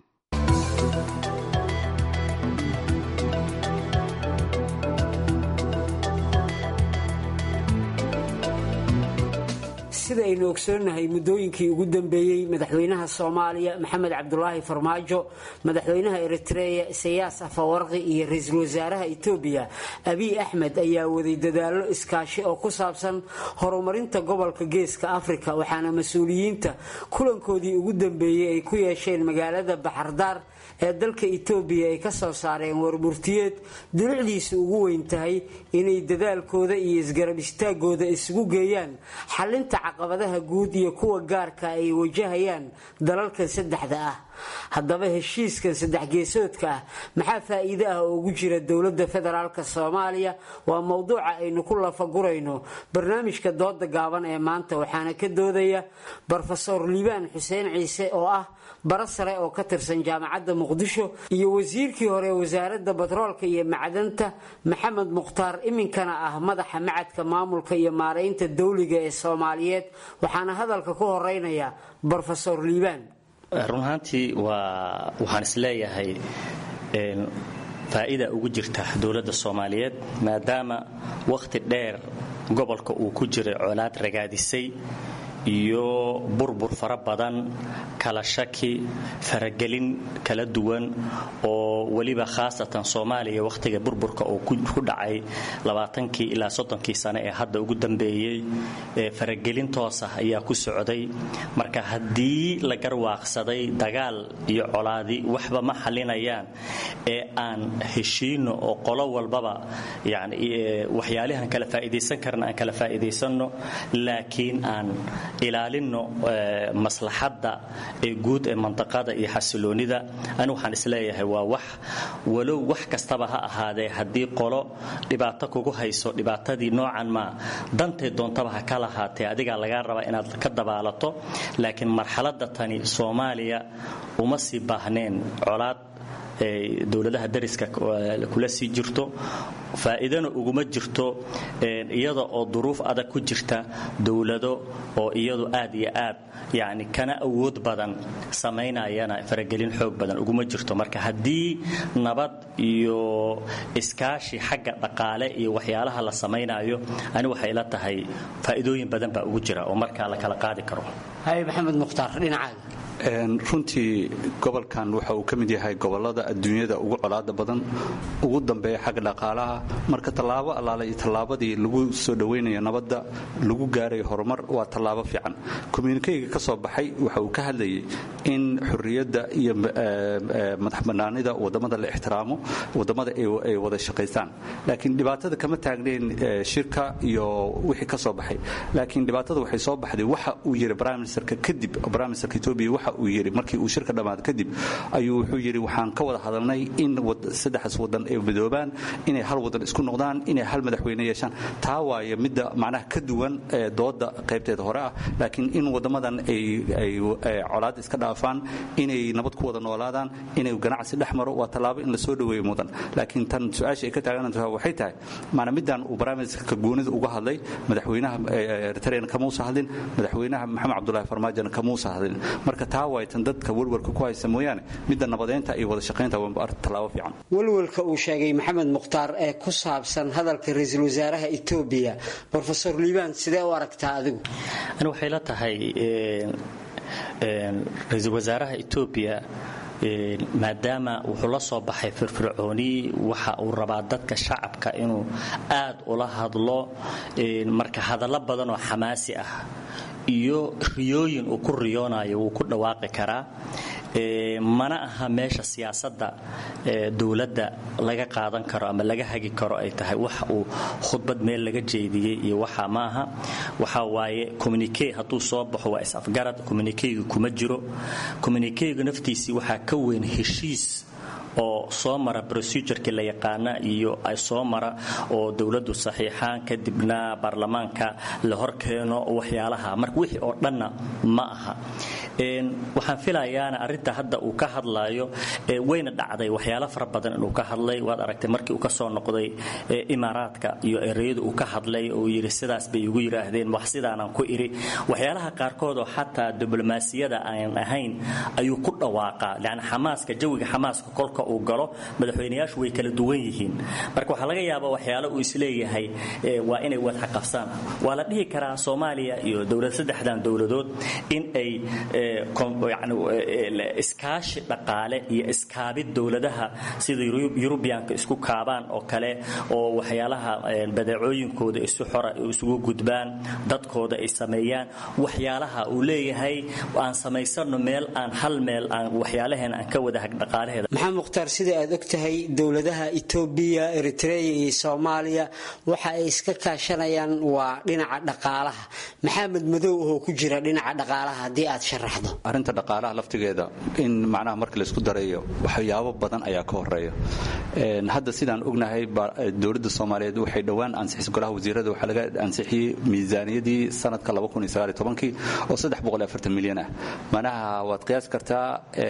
sida aynu ogsoonnahay muddooyinkii ugu dambeeyey madaxweynaha soomaaliya maxamed cabdulaahi farmaajo madaxweynaha eritreya isayaas afawarqi iyo ra-iisul wasaaraha etoobiya abiy axmed ayaa waday dadaallo iskaashi oo ku saabsan horumarinta gobolka geeska afrika waxaana mas-uuliyiinta kulankoodii ugu dambeeyey ay ku yeesheen magaalada baxardaar ee dalka etoobiya ay ka soo saareen warmurtiyeed dunucdiisa ugu weyn tahay inay dadaalkooda iyo isgarab istaagooda isugu geeyaan xalinta caqabadaha guud iyo kuwa gaarka ay wajahayaan dalalkan saddexda ah haddaba heshiiskan saddex geesoodka ah maxaa faa'iide ah oo ugu jira dowladda federaalk soomaaliya waa mowduuca aynu ku lafagurayno barnaamijka dooda gaaban ee maanta waxaana ka doodaya brofesor liibaan xuseen ciise oo ah bara sare oo ka tirsan jaamacadda muqdisho iyo wasiirkii hore wasaaradda batroolka iyo macdanta maxamed mukhtaar iminkana ah madaxa macadka maamulka iyo maaraynta dawliga ee soomaaliyeed waxaana hadalka ku horeynaya brofesor liibaan run ahaantii waa waxaan isleeyahay faa'iida ugu jirta dowladda soomaaliyeed maadaama wakhti dheer gobolka uu ku jiray colaad ragaadisay iyo burbur fara badan kala shaki faragelin kala duwan oo weliba khaasatan soomaaliya wakhtiga burburka uu ku dhacay labaatankii ilaa soddonkii sane ee hadda ugu dambeeyey faragelin toos ah ayaa ku socday marka haddii la garwaaqsaday dagaal iyo colaadi waxba ma xalinayaan ee aan heshiino oo qolo walbaba yani waxyaalihan kala faa'iidaysan karna aan kala faa'iidaysanno laakiin aan ilaalinno maslaxadda ee guud ee mandaqada iyo xasiloonida ani waxaan isleeyahay waa wax walow wax kastaba ha ahaadee haddii qolo dhibaato kugu hayso dhibaatadii noocan maa dantay doontaba ha ka lahaatee adigaa lagaa rabaa inaad ka dabaalato laakiin marxaladda tani soomaaliya uma sii baahneen colaad dowladaha dariska kula sii jirto faa'iidana uguma jirto iyada oo duruuf adag ku jirta dowlado oo iyadu aad iyo aad yani kana awood badan samaynayana faragelin xoog badan uguma jirto marka haddii nabad iyo iskaashi xagga dhaqaale iyo waxyaalaha la samaynayo ani waxay la tahay faa'iidooyin badan baa ugu jira oo markaa la kala qaadi karo hay maxamed mukhtaar dhinacaaga runtii gobolkan waxa uu ka mid yahay gobolada adduunyada ugu colaada badan ugu dambeeya xagga dhaqaalaha marka tallaabo allaale iyo tallaabadii lagu soo dhowaynayo nabadda lagu gaarayo horumar waa tallaabo fiican communikeyga ka soo baxay waxa uu ka hadlayay in xurriyadda iyo madax bannaanida waddamada la ixtiraamo waddamada ay wada shaqaystaan laakiin dhibaatada kama taagnayn shirka iyo wixii ka soo baxay laakiin dhibaatada waxay soo baxday waxa uu yiri prime ministerka kadib prime ministerka ethiopia waxa uu yiri markii uu shirka dhammaad kadib ayuu wuxuu yiri waxaan ka wada hadalnay in saddexdaas wadan ay midoobaan inay hal wadan isku noqdaan inay hal madaxweyne yeeshaan taa waaye midda macnaha ka duwan ee dooda qaybteeda hore ah laakiin in wadamadan ay colaad iska dhaafaan inay nabad ku wada noolaadaan inay ganacsi dhex maro waa tallaabo in la soo dhoweeyo mudan laakiin tan su-aasha ay ka taagantahay waxay tahay maana middan uu barnaamijka goonida uga hadlay madaxweynaha eritrean kamuusa hadlin madaxweynaha maxamed cabdulaahi farmaajona kamuusa hadlin marka taa waaytan dadka welwalka ku haysta mooyaane midda nabadeynta iyo wada shaqaynta waa tallaabo fiican welwalka uu sheegay maxamed mukhtaar ee ku saabsan hadalka ra-iisul wasaaraha etoobiya brofesor liibaan sidee u aragtaa adigu ani waxay la tahay ra-iisul wasaaraha etoobiya maadaama wuxuu la soo baxay firfircooni waxa uu rabaa dadka shacabka inuu aad ula hadlo marka hadallo badan oo xamaasi ah iyo riyooyin uu ku riyoonayo wuu ku dhawaaqi karaa mana aha meesha siyaasadda dowladda laga qaadan karo ama laga hagi karo ay tahay wax uu khudbad meel laga jeediyey iyo waxa maaha waxa waaye communique hadduu soo baxo waa is-afgarad communiqueyga kuma jiro communiqueyga naftiisii waxaa ka weyn heshiis oo soo mara procedureki la yaqaana iyo ay soo mara oo dowladdu saxiixaan kadibna baarlamaanka la horkeeno waxyaalaha marka wixii oo dhanna ma aha waxaan filayaana arinta hadda uu ka hadlayo wayna dhacday waxyaalo fara badan inuu ka hadlay waad aragtay markii uu ka soo noqday imaaraadka iyo ereyada uu ka hadlay oo yidhi sidaas bay igu yidhaahdeen wax sidaanaan ku idhi waxyaalaha qaarkood oo xataa diblomaasiyada aan ahayn ayuu ku dhawaaqaa yani xamaaska jawiga xamaaska kolka uu galo madaxweynayaashu way kala duwan yihiin marka waxaa laga yaabaa waxyaalo uu isleeyahay waa inay wadxaqabsaan waa la dhihi karaa soomaaliya iyo dowlad saddexdan dowladood in ay iskaashi dhaqaale iyo iskaabid dowladaha sida yurubiyaanka isku kaabaan oo kale oo waxyaalaha badeecooyinkooda isu xora isugu gudbaan dadkooda ay sameeyaan waxyaalaha uu leeyahay aan samaysano meel aan hal meel aan waxyaalaheena aan ka wada dhaqaalaheeda maxaa mukhtaar sida aad og tahay dowladaha etoobiya eritreya iyo soomaaliya waxa ay iska kaashanayaan waa dhinaca dhaqaalaha maxaa madmadow ahoo ku jira dhinaca dhaqaalaha haddii aad sharaxdo arrinta dhaqaalaha laftigeeda in macnaha marka laysku darayo waxyaabo badan ayaa ka horeeya hadda sidaan ognahay dowladda soomaaliyeed waxay dhowaan ansixisay golaha wasiirada waxaa laga ansixiyey miisaaniyadii sanadka oo milyan ah macnaha waad qiyaasi kartaa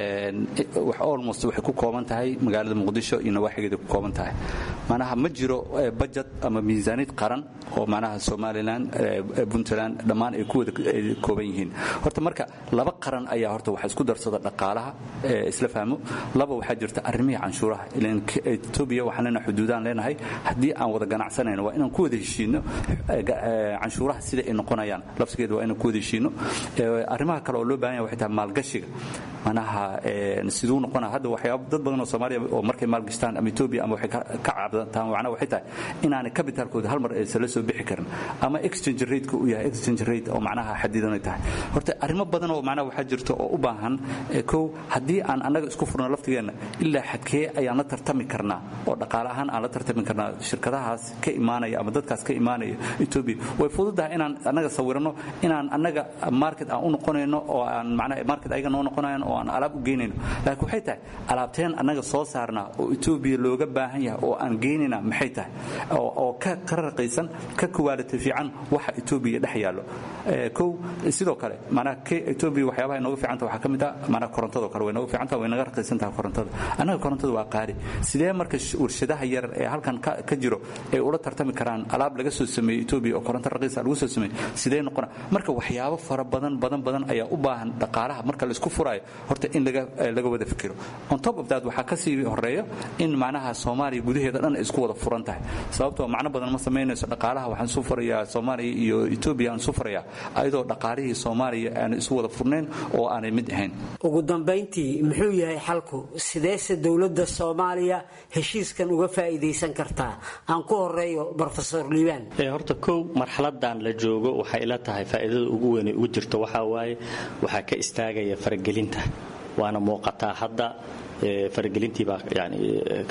almost waxay ku kooban tahay magaalada muqdisho iyo nawaaxigeeda ku kooban tahay macnaha ma jiro budget ama miisaaniyad qaran oo macnaha somalilan puntland dhammaan ay ku wada kooban yihiin horta marka laba qaran ayaa horta waxa isku darsada dhaqaalaha isla fahmo laba waxaa jirta arrimihii canshuuraha ilan etoobiya waxaan leenahay xuduudaan leenahay haddii aan wada ganacsanayno waa inaan ku wada heshiino canshuuraha sida ay noqonayaan lafsigeeda waa inaan ku wada heshiino arrimaha kale oo loo baahan yahay waxay tahay maalgashiga manaha siduu noqonaa hadda waxyaaba dad badan oo soomaaliya oo markay maalgashtaan ama etoobiya ama waxay ka cabdantaan macnaha waxay tahay inaanay capitalkooda hal mar aysan la soo bixi karin ama exchange rate-ka uu yahay exchange rate oo macnaha xadidanay tahay horta arrimo badan oo macnaha waxaa jirta oo u baahan kow haddii aan annaga isku furno laftigeenna ilaa xadkee ayaan la tartami karnaa oo dhaqaale ahaan aan la tartami karnaa shirkadahaas ka imaanaya ama dadkaas ka imaanaya etoobiya way fududahay inaan annaga sawirano inaan annaga market aan u noqonayno oo aan macnaha market ayaga noo noqonayan oo aan alaab u geynayno laakiin waxay tahay alaabteen annaga soo saarnaa oo etoobiya looga baahan yahay oo aan geynayna maxay tahay oo ka ka raqaysan ka kuwaaliti fiican waxa etoobiya dhex yaallo kow sidoo kale macnaha etoobiya waxyaabaha inooga fiicanta waxaa ka mid ah macnaha korontadoo kale way nooga fiicantaha way naga raqaysan tahay korontada annaga korontada waa qaali sidee marka warshadaha yar ee halkan ka jiro ay ula tartami karaan alaab laga soo sameeyey etoobiya oo koronto raqiisa lagu soo sameeyey sidee noqona marka waxyaabo fara badan badan badan ayaa u baahan dhaqaalaha marka laisku furaayo horta in laga wada fikiro on top of that waxaa kasii horeeya in macnaha soomaaliya gudaheeda dhan ay isku wada furan tahay sababtoo macno badan ma samaynayso dhaqaalaha waxaan isu furayaa soomaaliya iyo etoobiya aan isu furayaa ayadoo dhaqaalihii soomaaliya aanay isu wada furnayn oo aanay mid ahayn ugu dambayntii muxuu yahay xalku sideese dowladda soomaaliya heshiiskan uga faa'iidaysan kartaa aan ku horeeyo brofesor liibaan horta kow marxaladan la joogo waxay ila tahay faa'iidada ugu weyn ugu jirto waxaa waaye waxaa ka istaagaya faragelinta waana muuqataa hadda faragelintiibaa yani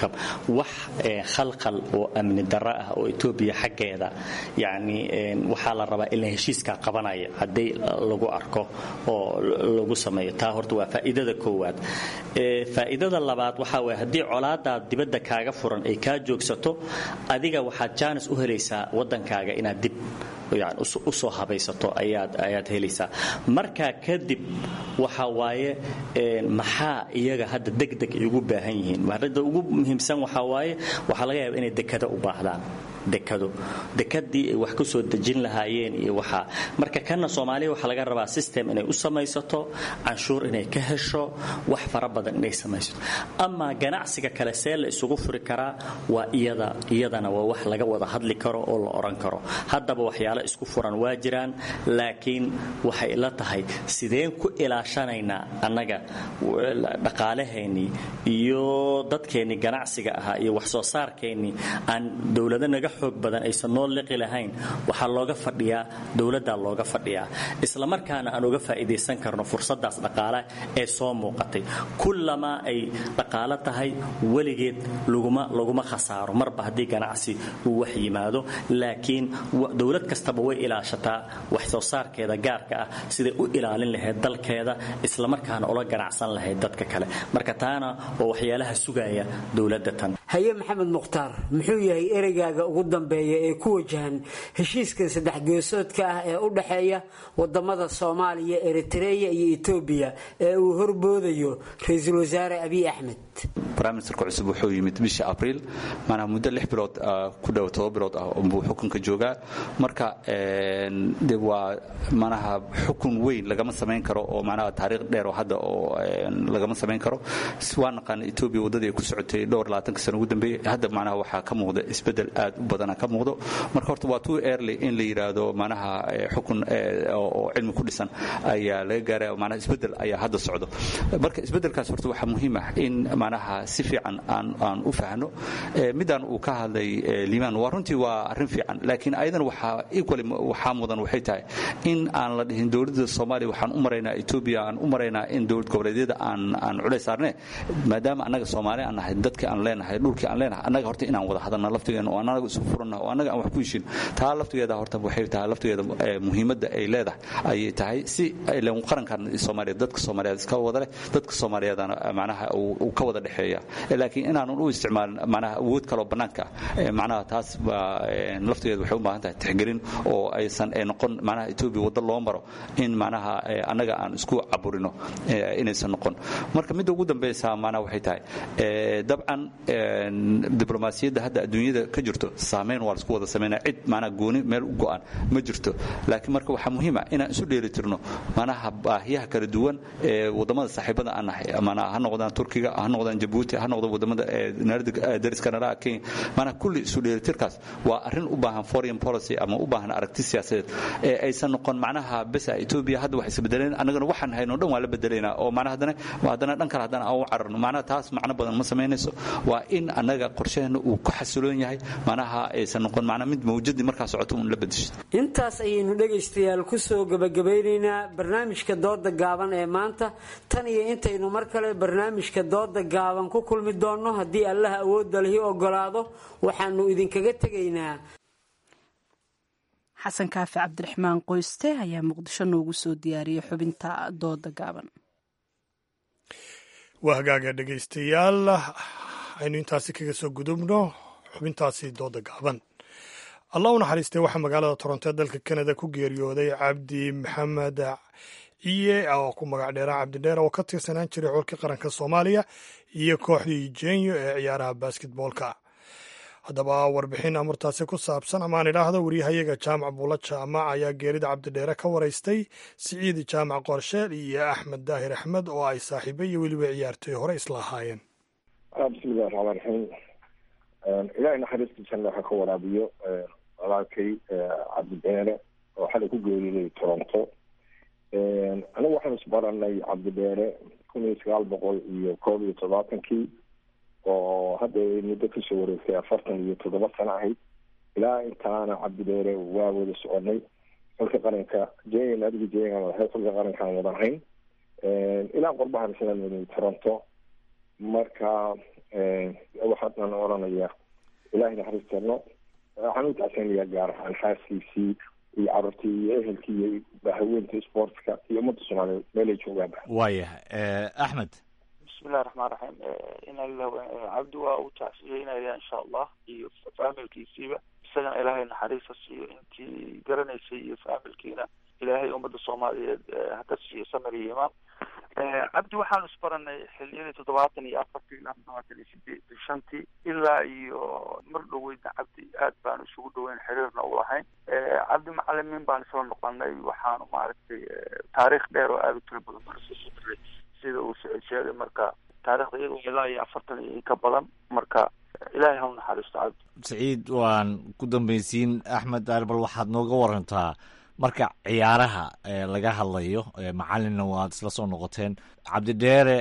wax khalkhal oo amni darro ah oo etoobiya xaggeeda yani waxaa la rabaa in la heshiiskaa qabanaya haddii lagu arko oo lagu sameeyo taa horta waa faa'iidada koowaad faa'iidada labaad waxaa waye haddii colaadaad dibadda kaaga furan ay kaa joogsato adiga waxaad jaanis u helaysaa waddankaaga inaad dib usoo habaysato ayaad helaysaa markaa kadib waxa waaye maxaa iyaga hadda degdeg ay ugu baahan yihiin arrinta ugu muhiimsan waxaa waaye waxaa laga yaaba inay dekado u baahdaan dekado dekadii ay wax ku soo dejin lahaayeen iyo waxaa marka kana soomaaliya waxaa laga rabaa system inay u samaysato canshuur inay ka hesho wax fara badan inay samaysato amaa ganacsiga kale see la isugu furi karaa waa iyada iyadana waa wax laga wada hadli karo oo la oran karo haddaba waxyaalo isku furan waa jiraan laakiin waxay la tahay sideen ku ilaashanaynaa annaga dhaqaalaheennii iyo dadkeennii ganacsiga ahaa iyo wax soo saarkeennii aan dowlado naga xoog badan aysan noo liqi lahayn waxaa looga fadhiyaa dowladdaa looga fadhiyaa islamarkaana aan uga faa'iidaysan karno fursadaas dhaqaale ee soo muuqatay kullamaa ay dhaqaalo tahay weligeed laguma khasaaro marba haddii ganacsi uu wax yimaado laakiin dowlad kastaba way ilaashataa wax soo saarkeeda gaarka ah siday u ilaalin lahayd dalkeeda islamarkaana ula ganacsan lahayd dadka kale marka taana waa waxyaalaha sugaya dowladda tan haye maxamed mukhtaar muxuu yahay ereygaaga ugu dambeeya ee ku wajahan heshiiskan saddex geesoodka ah ee u dhexeeya wadamada soomaaliya eritreya iyo etoobiya ee uu horboodayo ra-iisul wasaare abiy axmed briministerka cusub wuxuu yimid bishii abriil maanaha muddo lix bilood ku dhow todoba bilood ah buu xukunka joogaa marka de waa manaha xukun weyn lagama samayn karo oo manaha taariikh dheer oo hadda oo lagama samayn karo waa naqaan etoobiya waddadii ay ku socotay dhowr labaatanka sano ugu dambeeyey hadda manaha waxaa ka muuqda isbeddel aad u badana ka muuqdo marka horta waa too early in la yidhaahdo manaha xukun oo cilmi ku dhisan ayaa laga gaaraya manaha isbeddel ayaa hadda socdo marka isbeddelkaas horta waxaa muhiim ah in manaha si fiican aan aan u fahno midaan uu ka hadlay liimaan waa runtii waa arrin fiican laakiin ayadan waxaa equally waxaa mudan waxay tahay in aan la dhihin dowladda soomaaliya waxaan u maraynaa etoobiya aan u maraynaa in dowlad goboleedyada aan aan culays saarne maadaama annaga soomaali aan nahay dadkii aan leenahay dhulkii aan leenahay annaga horta inaan wada hadalna laftigeena oo annaga isu furanna oo annaga aan wax ku heshin taa laftigeeda horta waxay tahay laftigeeda muhiimadda ay leedahay ayay tahay si ilan qarankan soomaaliya dadka soomaaliyeed iska wada leh dadka soomaaliyeedana macnaha uu ka wada dhexeeya laakiin inaanan u isticmaalin macnaha awood kaloo bannaanka ah macnaha taas baa laftigeeda waxay u baahan tahay tixgelin oo aysan noqon macnaha etoobiya waddo loo maro in macnaha annaga aan isku caburino inaysan noqon marka midda ugu dambaysa macnaha waxay tahay dabcan diblomaasiyadda hadda adduunyada ka jirto saameyn waa laisku wada sameynaya cid macnaha gooni meel u go'an ma jirto laakiin marka waxaa muhiim ah inaan isu dheelitirno macnaha baahiyaha kala duwan ee waddamada saaxiibada aan nahay macnaha ha noqdaan turkiga ha noqdaan jabuuti ha noqdaan waddamada dariska naraha kenya macnaha kulli isu dheelitirkaas waa arrin u baahan foreign policy ama u baahan aragti siyaasadeed ee aysan noqon macnaha besa etoobiya hadda wax isbedeleen annagana waxaan hayno dhan waa la bedelaynaa oo macnaha haddana haddana dhan kale haddana aan u cararno macnaha taas macno badan ma samaynayso waa in annaga qorsheheena uu ku xasiloon yahay macnaha aysan noqon macnaha mid mawjadii markaa socoto uun la bedesho intaas ayaynu dhegaystayaal ku soo gabagabeynaynaa barnaamijka dooda gaaban ee maanta tan iyo intaynu mar kale barnaamijka dooda gaaban ku kulmi doonno haddii allaha awoodda lihi ogolaado waxaanu idinkaga tegaynaa xasan kaafi cabdiraxmaan qoyste ayaa muqdisho noogu soo diyaariyey xubinta dooda gaaban waa hagaaga dhegaystayaal aynu intaasi kaga soo gudubno xubintaasi dooda gaaban allah u naxariistay waxaa magaalada toronto ee dalka kanada ku geeriyooday cabdi maxamed ciye oo ku magac dheera cabdidheer oo ka tirsanaan jiray xulkii qaranka soomaaliya iyo kooxdii jenyo ee ciyaaraha basketboolka haddaba warbixin amurtaasi ku saabsan amaan idhaahdo waryahayaga jaamac buula jaamac ayaa geerida cabdidheere ka waraystay siciid jaamac qorsheel iyo axmed daahir axmed oo ay saaxiibo iyo weliba ciyaartoy hore isla ahaayeen bismillahi raxmaan raxiim ilaahay naxariista janna ha ka waraabiyo walaalkay cabdidheere oo xalay ku geeriday toronto anigu waxaan isbaranay cabdidheere kun iyo sagaal boqol iyo koob iyo todobaatankii oo hadda muddo kasoo wareegtay afartan iyo toddoba sano ahayd ilaa intaana cabdidheere waa wada soconay xulka qaranka jen adiga jen lahay xulka qarankaan wada ahayn ilaa qorbahan islaan waday toronto marka waxaan oranaya ilaahay naxariistano waxaan u tacsanayaa gaar ahaan xaaskiisii iyo carruurtii iyo ehelkii iyo haweenta sportska iyo ummadda soomaaliyeed meelay joogaanba waayahay axmed bismillahi raxmaan raxiim ina lilah cabdi waa u tacsiyeynaya insha allah iyo faamilkiisiiba isagana ilaahay naxariista siiyo intii garanaysay iyo faamilkiina ilaahay ummadda soomaaliyeed haka siiyo samir iyo imaan cabdi waxaanu isbaranay xiliyadii toddobaatan iyo afartii ilaa toddobaatan iyo sideed shantii ilaa iyo mar dhoweydna cabdi aad baanu isugu dhoweyn xiriirna u lahayn cabdi macalimiin baan isla noqonay waxaanu maaragtay taariikh dheer oo aada u tiro badan baan isla sodray sida uu sicid sheegay marka taarikhda iyadoo ilaa iyo afartan iyo inka badan marka ilaahay ha u naxariisto cabdi saciid waan ku dambaysiin axmed daar bal waxaad nooga warantaa marka ciyaaraha laga hadlayo macalinna waad isla soo noqoteen cabdidheere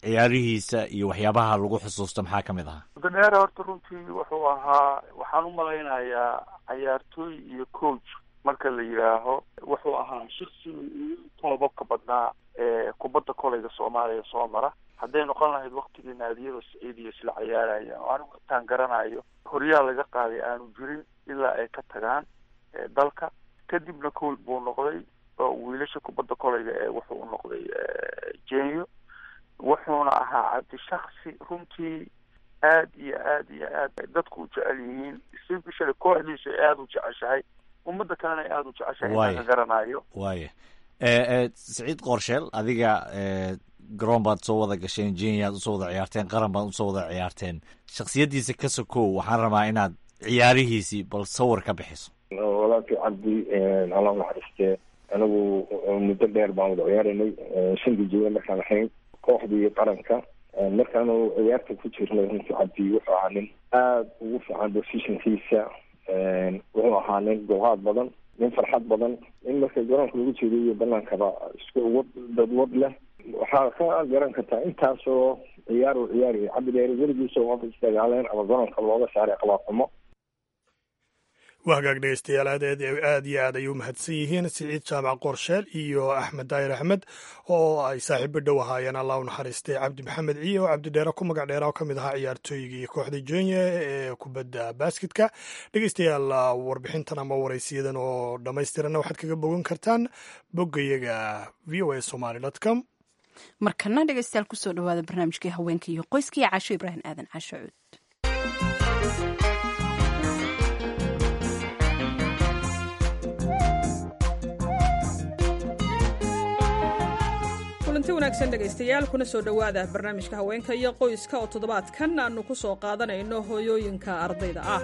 ciyaarihiisa iyo waxyaabaha lagu xusuusto maxaa ka mid ahaa mudadheere horta runtii wuxuu ahaa waxaan u malaynayaa cayaartooy iyo coach marka la yidhaaho wuxuu ahaa shaksiga ugu toobabka badnaa ee kubadda koleyga soomaaliya soo mara hadday noqon lahayd waktigii naadiyada saciidiya isla cayaarayaan oo anigu intaan garanayo horyaal laga qaaday aanu jirin ilaa ay ka tagaan dalka kadibna coach buu noqday oo wiilasha kubadda koleyga ee wuxuu u noqday jenyo wuxuuna ahaa cabdi shaksi runtii aad iyo aad iyo aad dadku u jecel yihiin especially kooxdiisa ay aada u jeceshahay ummadda kalena ay aada u jeceshahay inaan ka garanayo waaya siciid qorsheel adiga garoon baad soo wada gasheen jeniyaad usoo wada ciyaarteen qaran baad usoo wada ciyaarteen shaksiyaddiisa ka sokow waxaan rabaa inaad ciyaarihiisii bal sawir ka bixiso walaalkii cabdi allah naxariistee anigu muddo dheer baan wada ciyaaranay shantii jooga markaan ahayn kooxdii qaranka markaanu ciyaarta ku jirnay runtii cabdi wuxuu ahaa nin aada ugu fiican positionkiisa wuxuu ahaa nin dulqaad badan nin farxad badan in marka garoonka lagu jeedo iyo banaankaba isku wad dadwad leh waxaa ka garan kartaa intaasoo ciyaar uu ciyaarayay cabdi dheere weligiisa uma isdagaaleen ama garoonka looga saaray qabaaqimo waa hagaag dhegeystayaal aad aad iyo aad ayay u mahadsan yihiin siciid jaamac qorsheel iyo axmed daahir axmed oo ay saaxiibo dhow ahaayeen allah u naxariistay cabdi maxamed ciye oo cabdidheere ku magac dheera oo ka mid ahaa ciyaartooygii kooxda jenya ee kubadda basketka dhegeystayaal warbixintan ama waraysiyadan oo dhammaystiranna waxaad kaga bogan kartaan boggayaga v o a somaly dot com markana dhegeystayaal kusoo dhawaada barnaamijkii haweenka iyo qoyska iyo caasho ibraahim aadan caasho cuud kulanti wanaagsan dhegaystayaal kuna soo dhowaada barnaamijka haweenka iyo qoyska oo toddobaadkan aannu ku soo qaadanayno hooyooyinka ardayda ah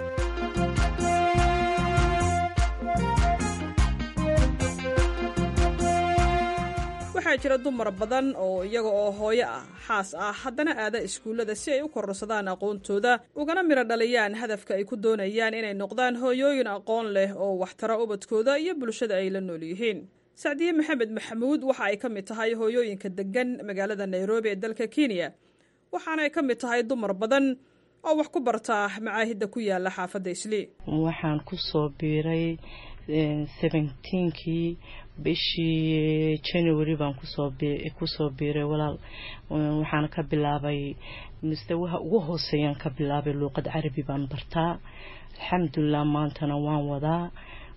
waxaa jira dumar badan oo iyaga oo hooyo ah xaas ah haddana aada iskuullada si ay u kororsadaan aqoontooda ugana midho dhaliyaan hadafka ay ku doonayaan inay noqdaan hooyooyin aqoon leh oo waxtara ubadkooda iyo bulshada ay la nool yihiin sacdiye maxamed maxamuud waxa ay ka mid tahay hooyooyinka degan magaalada nairobi ee dalka kenya waxaana ay ka mid tahay dumar badan oo wax ku bartaa macaahidda ku yaala xaafadda islii waxaan kusoo biiray seventeenkii bishii january baan kusoo kusoo biiray walaal waxaana ka bilaabay mustawaha ugu hooseeyaan ka bilaabay luuqad carabi baan bartaa alxamdulilah maantana waan wadaa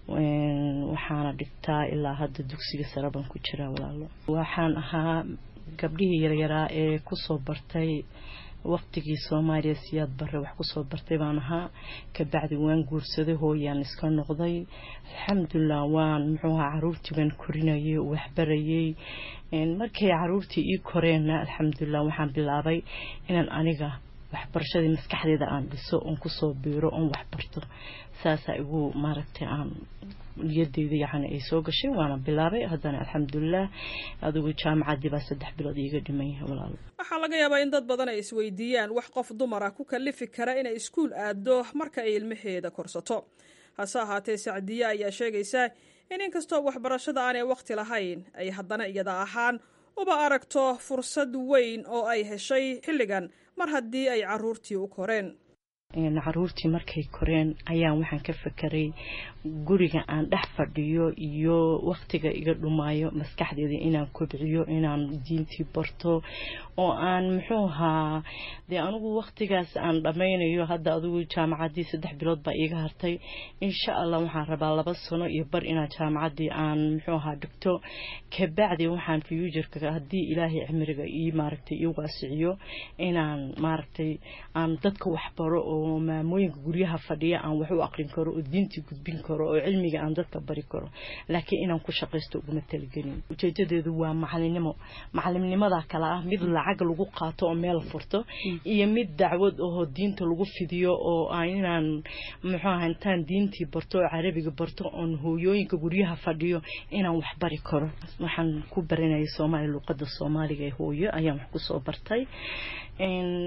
waxaana dhigtaa ilaa hadda dugsiga sare baan ku jiraa walaalo waxaan ahaa gabdhihii yaryaraa ee kusoo bartay waqtigii soomaaliya siyaad bare wax kusoo bartay baan ahaa kabacdi waan guursaday hooyaan iska noqday alxamdulilah waan muxuu ahaa caruurtii baan korinayay waxbarayay markay caruurtii ii koreenna alxamdulilah waxaan bilaabay inaan aniga waxbarashadii maskaxdeeda aan dhiso oon kusoo biiro oon waxbarto saasaa igu maaragtay aan niyadeyda yacni ay soo gashay waana bilaabay haddana alxamdulilah adigu jaamacaddii baa saddex bilood iiga dhiman yahay walaalo waxaa laga yaabaa in dad badan ay isweydiiyaan wax qof dumar ah ku kalifi kara inay iskuul aado marka ay ilmaheeda korsato hase ahaatee sacdiye ayaa sheegaysa in inkastoo waxbarashada aanay wakhti lahayn ay haddana iyada ahaan uba aragto fursad weyn oo ay heshay xilligan mar haddii ay caruurtii u koreen caruurtii markay koreen ayaan waxaan ka fekeray guriga aan dhex fadhiyo iyo wakhtiga iga dhumaayo maskaxdeeda inaan kobciyo inaan diintii barto oo aan muxuu ahaa dee anigu wakhtigaas aan dhammaynayo hadda adigu jaamacaddii saddex bilood baa iiga hartay insha allah waxaan rabaa laba sano iyo bar inaan jaamacaddii aan muxuu ahaa dhigto kabacdi waxaan fuuturka haddii ilaahay cimriga ii maaragtay ii waasiciyo inaan maaragtay aan dadka waxbaro oo maamooyinka guryaha fadhiya aan wax u aqrin karo oo diintii gudbin karo oo cilmiga aan dadka bari karo laakiin inaan ku shaqaysto uguma talagelin ujeedadeedu waa macalinimo macalimnimada kale ah mid lacag lagu qaato oo meel furto iyo mid dacwad oo diinta lagu fidiyo oo inaan muxuu aha intaan diintii barto oo carabiga barto oon hooyooyinka guryaha fadhiyo inaan wax bari karo waxaan ku baranayay soomaaliya luuqada soomaaliga ee hooyo ayaan wax kusoo bartay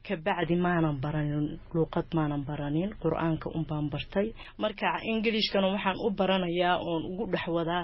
kabacdi maanan baranin luuqad maanan baranin qur-aanka unbaan bartay marka ingilishkana waxaan u baranayaa oon ugu dhex wadaa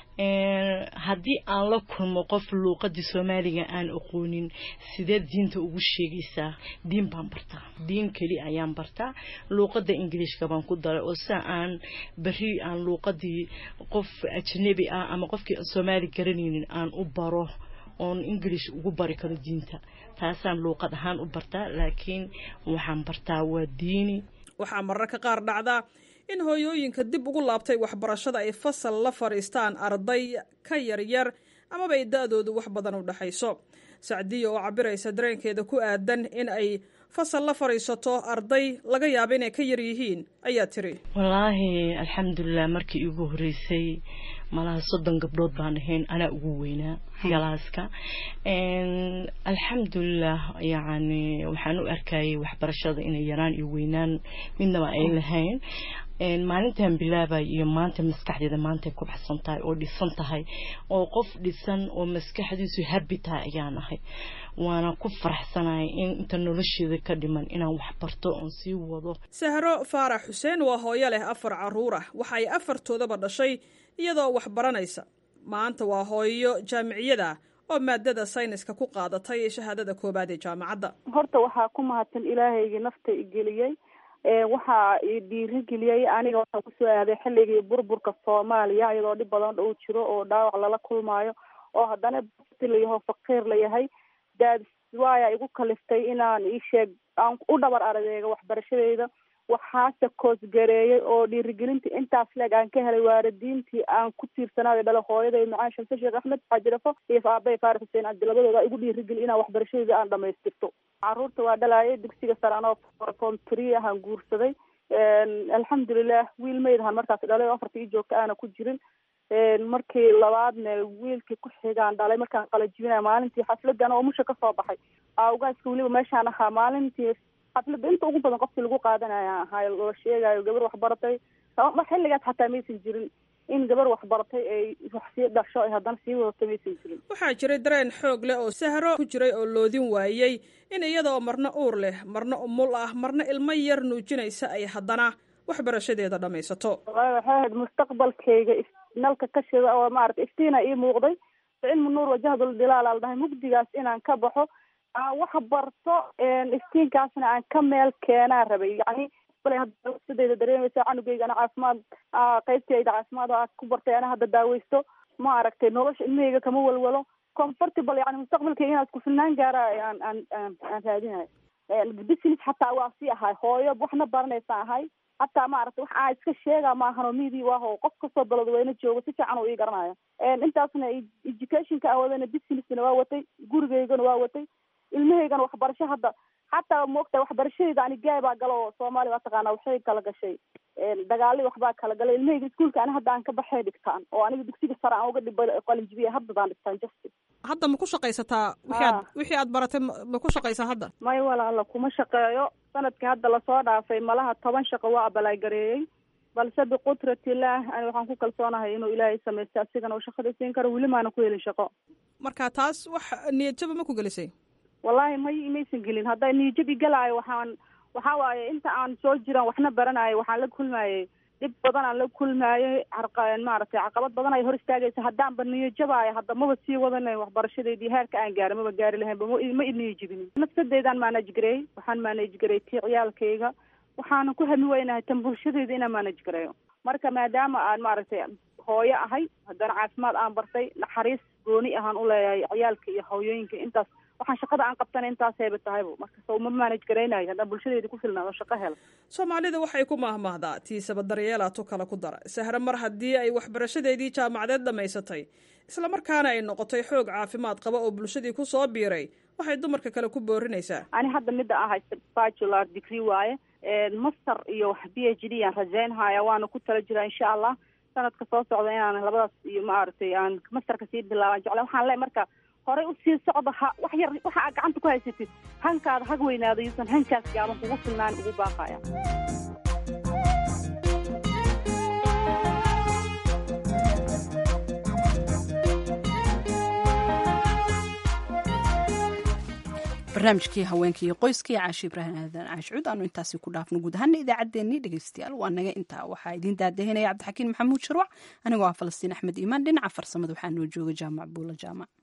haddii aan la kulmo qof luuqadii soomaaliga aan aqoonin sideed diinta ugu sheegaysaa diin baan bartaa diin keli ayaan bartaa luuqada ingiliishka baan ku daray oo sida aan beri aan luuqadii qof ajnabi ah ama qofkii soomaali garanaynin aan u baro oon ingilish ugu bari karo diinta taasaan luuqad ahaan u bartaa laakiin waxaan bartaa waa diini waxaa mararka qaar dhacdaa in hooyooyinka dib ugu laabtay waxbarashada ay fasal la fadhiistaan arday ka yaryar amaba ay da-doodu wax badan u dhexayso sacdiya oo cabiraysa dareenkeeda ku aadan in ay fasal la fadhiisato arday laga yaaba inay ka yar yihiin ayaa tiri wallaahi alxamdulilah markii iigu horeysay malaha soddon gabdhood baan ahayn anaa ugu weynaa galaaska alxamdulilah yacni waxaan u arkayay waxbarashada inay yaraan iyo weynaan midnaba ay lahayn maalintan bilaabay iyo maanta maskaxdeeda maantay ku baxsan tahay oo dhisan tahay oo qof dhisan oo maskaxdiisu habi tahay ayaan ahay waana ku faraxsanahay in inta nolosheeda ka dhiman inaan wax barto oon sii wado sahro faarax xuseen waa hooyo leh afar caruur ah waxa ay afartoodaba dhashay iyadoo wax baranaysa maanta waa hooyo jaamiciyada oo maadada sayniska ku qaadatay shahaadada koobaad ee jaamacadda horta waxaa ku mahadsan ilaahaygii nafta igeliyey waxaa dhiirigeliyey aniga waxaan kusoo aaday xilligii burburka soomaaliya iyadoo dhib badan uu jiro oo dhaawac lala kulmaayo oo haddana bati layaho faqiir layahay daadis waaya igu kaliftay inaan isheeg aan u dhabar aradeega waxbarashadeyda waxaase koosgareeyay oo dhiirigelinta intaas leeg aan ka helay waalidiintii aan ku tiirsanaayo dhala hooyaday macaan shamse sheekh axmed xaajirafo iyo aabay faarax xuseen cabdi labadooda igu dhiirigeli inaan waxbarashadeyda aan dhamaystirto caruurta waa dhalaayay dugsiga sare anoo form three ahaan guursaday alxamdulilah wiil maydahan markaas dhalay oo afarta ii joogta aana ku jirin markii labaadna wiilkii ku xigaan dhalay markaan qalajibinaya maalintii xafladan oo musha kasoo baxay awgaaska weliba meeshaan ahaa maalintii xafladda inta ugu badan qofkii lagu qaadanaya ahaa loo sheegayo gabar waxbaratay xilligaas xataa maysan jirin in gabar waxbaratay ay wax sii dhasho ay haddana sii wadato maysan jirin waxaa jiray dareen xoog leh oo sahro ku jiray oo loodin waayey in iyada oo marna uur leh marna umul ah marna ilmo yar nuujinaysa ay haddana waxbarashadeeda dhammaysato waxay ahayd mustaqbalkayga nalka ka shida oo maarata iftiina ii muuqday cilmu nuur wajahdul dilaal al dhahay mugdigaas inaan ka baxo aan wax barto iftiinkaasna aan ka meel keenaa rabay yacni bale hadda sidayda dareemaysa canugeyga ana caafimaad qaybtayda caafimaad oo ku bartay ana hadda daaweysto ma aragtay nolosha ilmahayga kama walwalo comfortable yani mustaqbalkayga inaan isku filnaan gaara aan aan aan aan raadinayo business xataa waa sii ahay hooyo waxna baranaysa ahay hataa maaragtay wax aan iska sheega maahanoo midi waaho qof kastoo daladweyne joogo si fiican uu ii garanayo intaasna educationka aan wadana businessna waa watay gurigeygana waa watay ilmahaygana waxbarasho hadda xataa maogtahay waxbarashadeyda ani gaay baa galo oo soomaaliya waa taqaanaa waxay kala gashay dagaali waxbaa kala galay ilmahayga iskuolka ani hadda aan ka baxay dhigtaan oo aniga dugsiga sare aan uga dhibay qalinjibiya haddadaan dhigtaan justi hadda ma ku shaqaysataa wixii aad wixii aad baratay ma ku shaqaysaa hadda may walaala kuma shaqeeyo sanadkii hadda lasoo dhaafay malaha toban shaqo waa abalaagareeyey balse biqudratillaah ani waxaan ku kalsoonahay inuu ilaahay samaysta asigana uu shaqada siin karo weli maana ku helin shaqo marka taas wax niyadjaba ma ku gelisay wallahi may maysan gelin hadday niyadjab igalaayo waxaan waxaa waaye inta aan soo jiran waxna baranayo waxaan la kulmayey dhib badan aan la kulmaayey maaragtay caqabad badan ay hor istaagaysa haddaanba niyajabaayo hadda maba sii wadanayn waxbarashadeydii heerka aan gaara maba gaari lahaynba ma iniyajibinin nafsadeydaan manage gareey waxaan manage gareey tii ciyaalkayga waxaanan ku hami weynahay tan bulshadeyda inaan manage gareeyo marka maadaama aan maaragtay hooyo ahay haddana caafimaad aan bartay naxariis gooni ahaan u leeyahay ciyaalka iyo hooyooyinka intaas waxaan shaqada aan qabtana intaas heeba tahayba marka ma manage garaynayo haddaan bulshadeeda ku filnaan oo shaqo hela soomaalida waxay ku mahmahdaa tiisaba daryeelaa tu kale ku dara sahre mar haddii ay waxbarashadeedii jaamacadeed dhammaysatay islamarkaana ay noqotay xoog caafimaad qaba oo bulshadii ku soo biiray waxay dumarka kale ku boorinaysaa ani hadda midda aan haysta bacular degree waaye master iyo wax b h d aan rajaynhaya waana ku tala jiraa insha allah sanadka soo socda inaan labadaas iyo maaragtay aan masterka sii bilaaban jecla waxaan le marka horey usii socda ha wax yar waxa aad gacanta ku haysatid hankaada hag weynaado yuusan hankaas gaaban kugu filnaan ugu baaqaya barnaamijkii haweenka iyo qoyska iyo caashi ibraahim aadan caashcuud aanu intaasi ku dhaafno guud ahaana idaacaddeenii dhegeystayaal waa naga intaa waxaa idiin daadahinaya cabdixakiin maxamuud sharwac anigoo ah falastiin axmed iimaan dhinaca farsamada waxaa noo jooga jaamac buula jaamac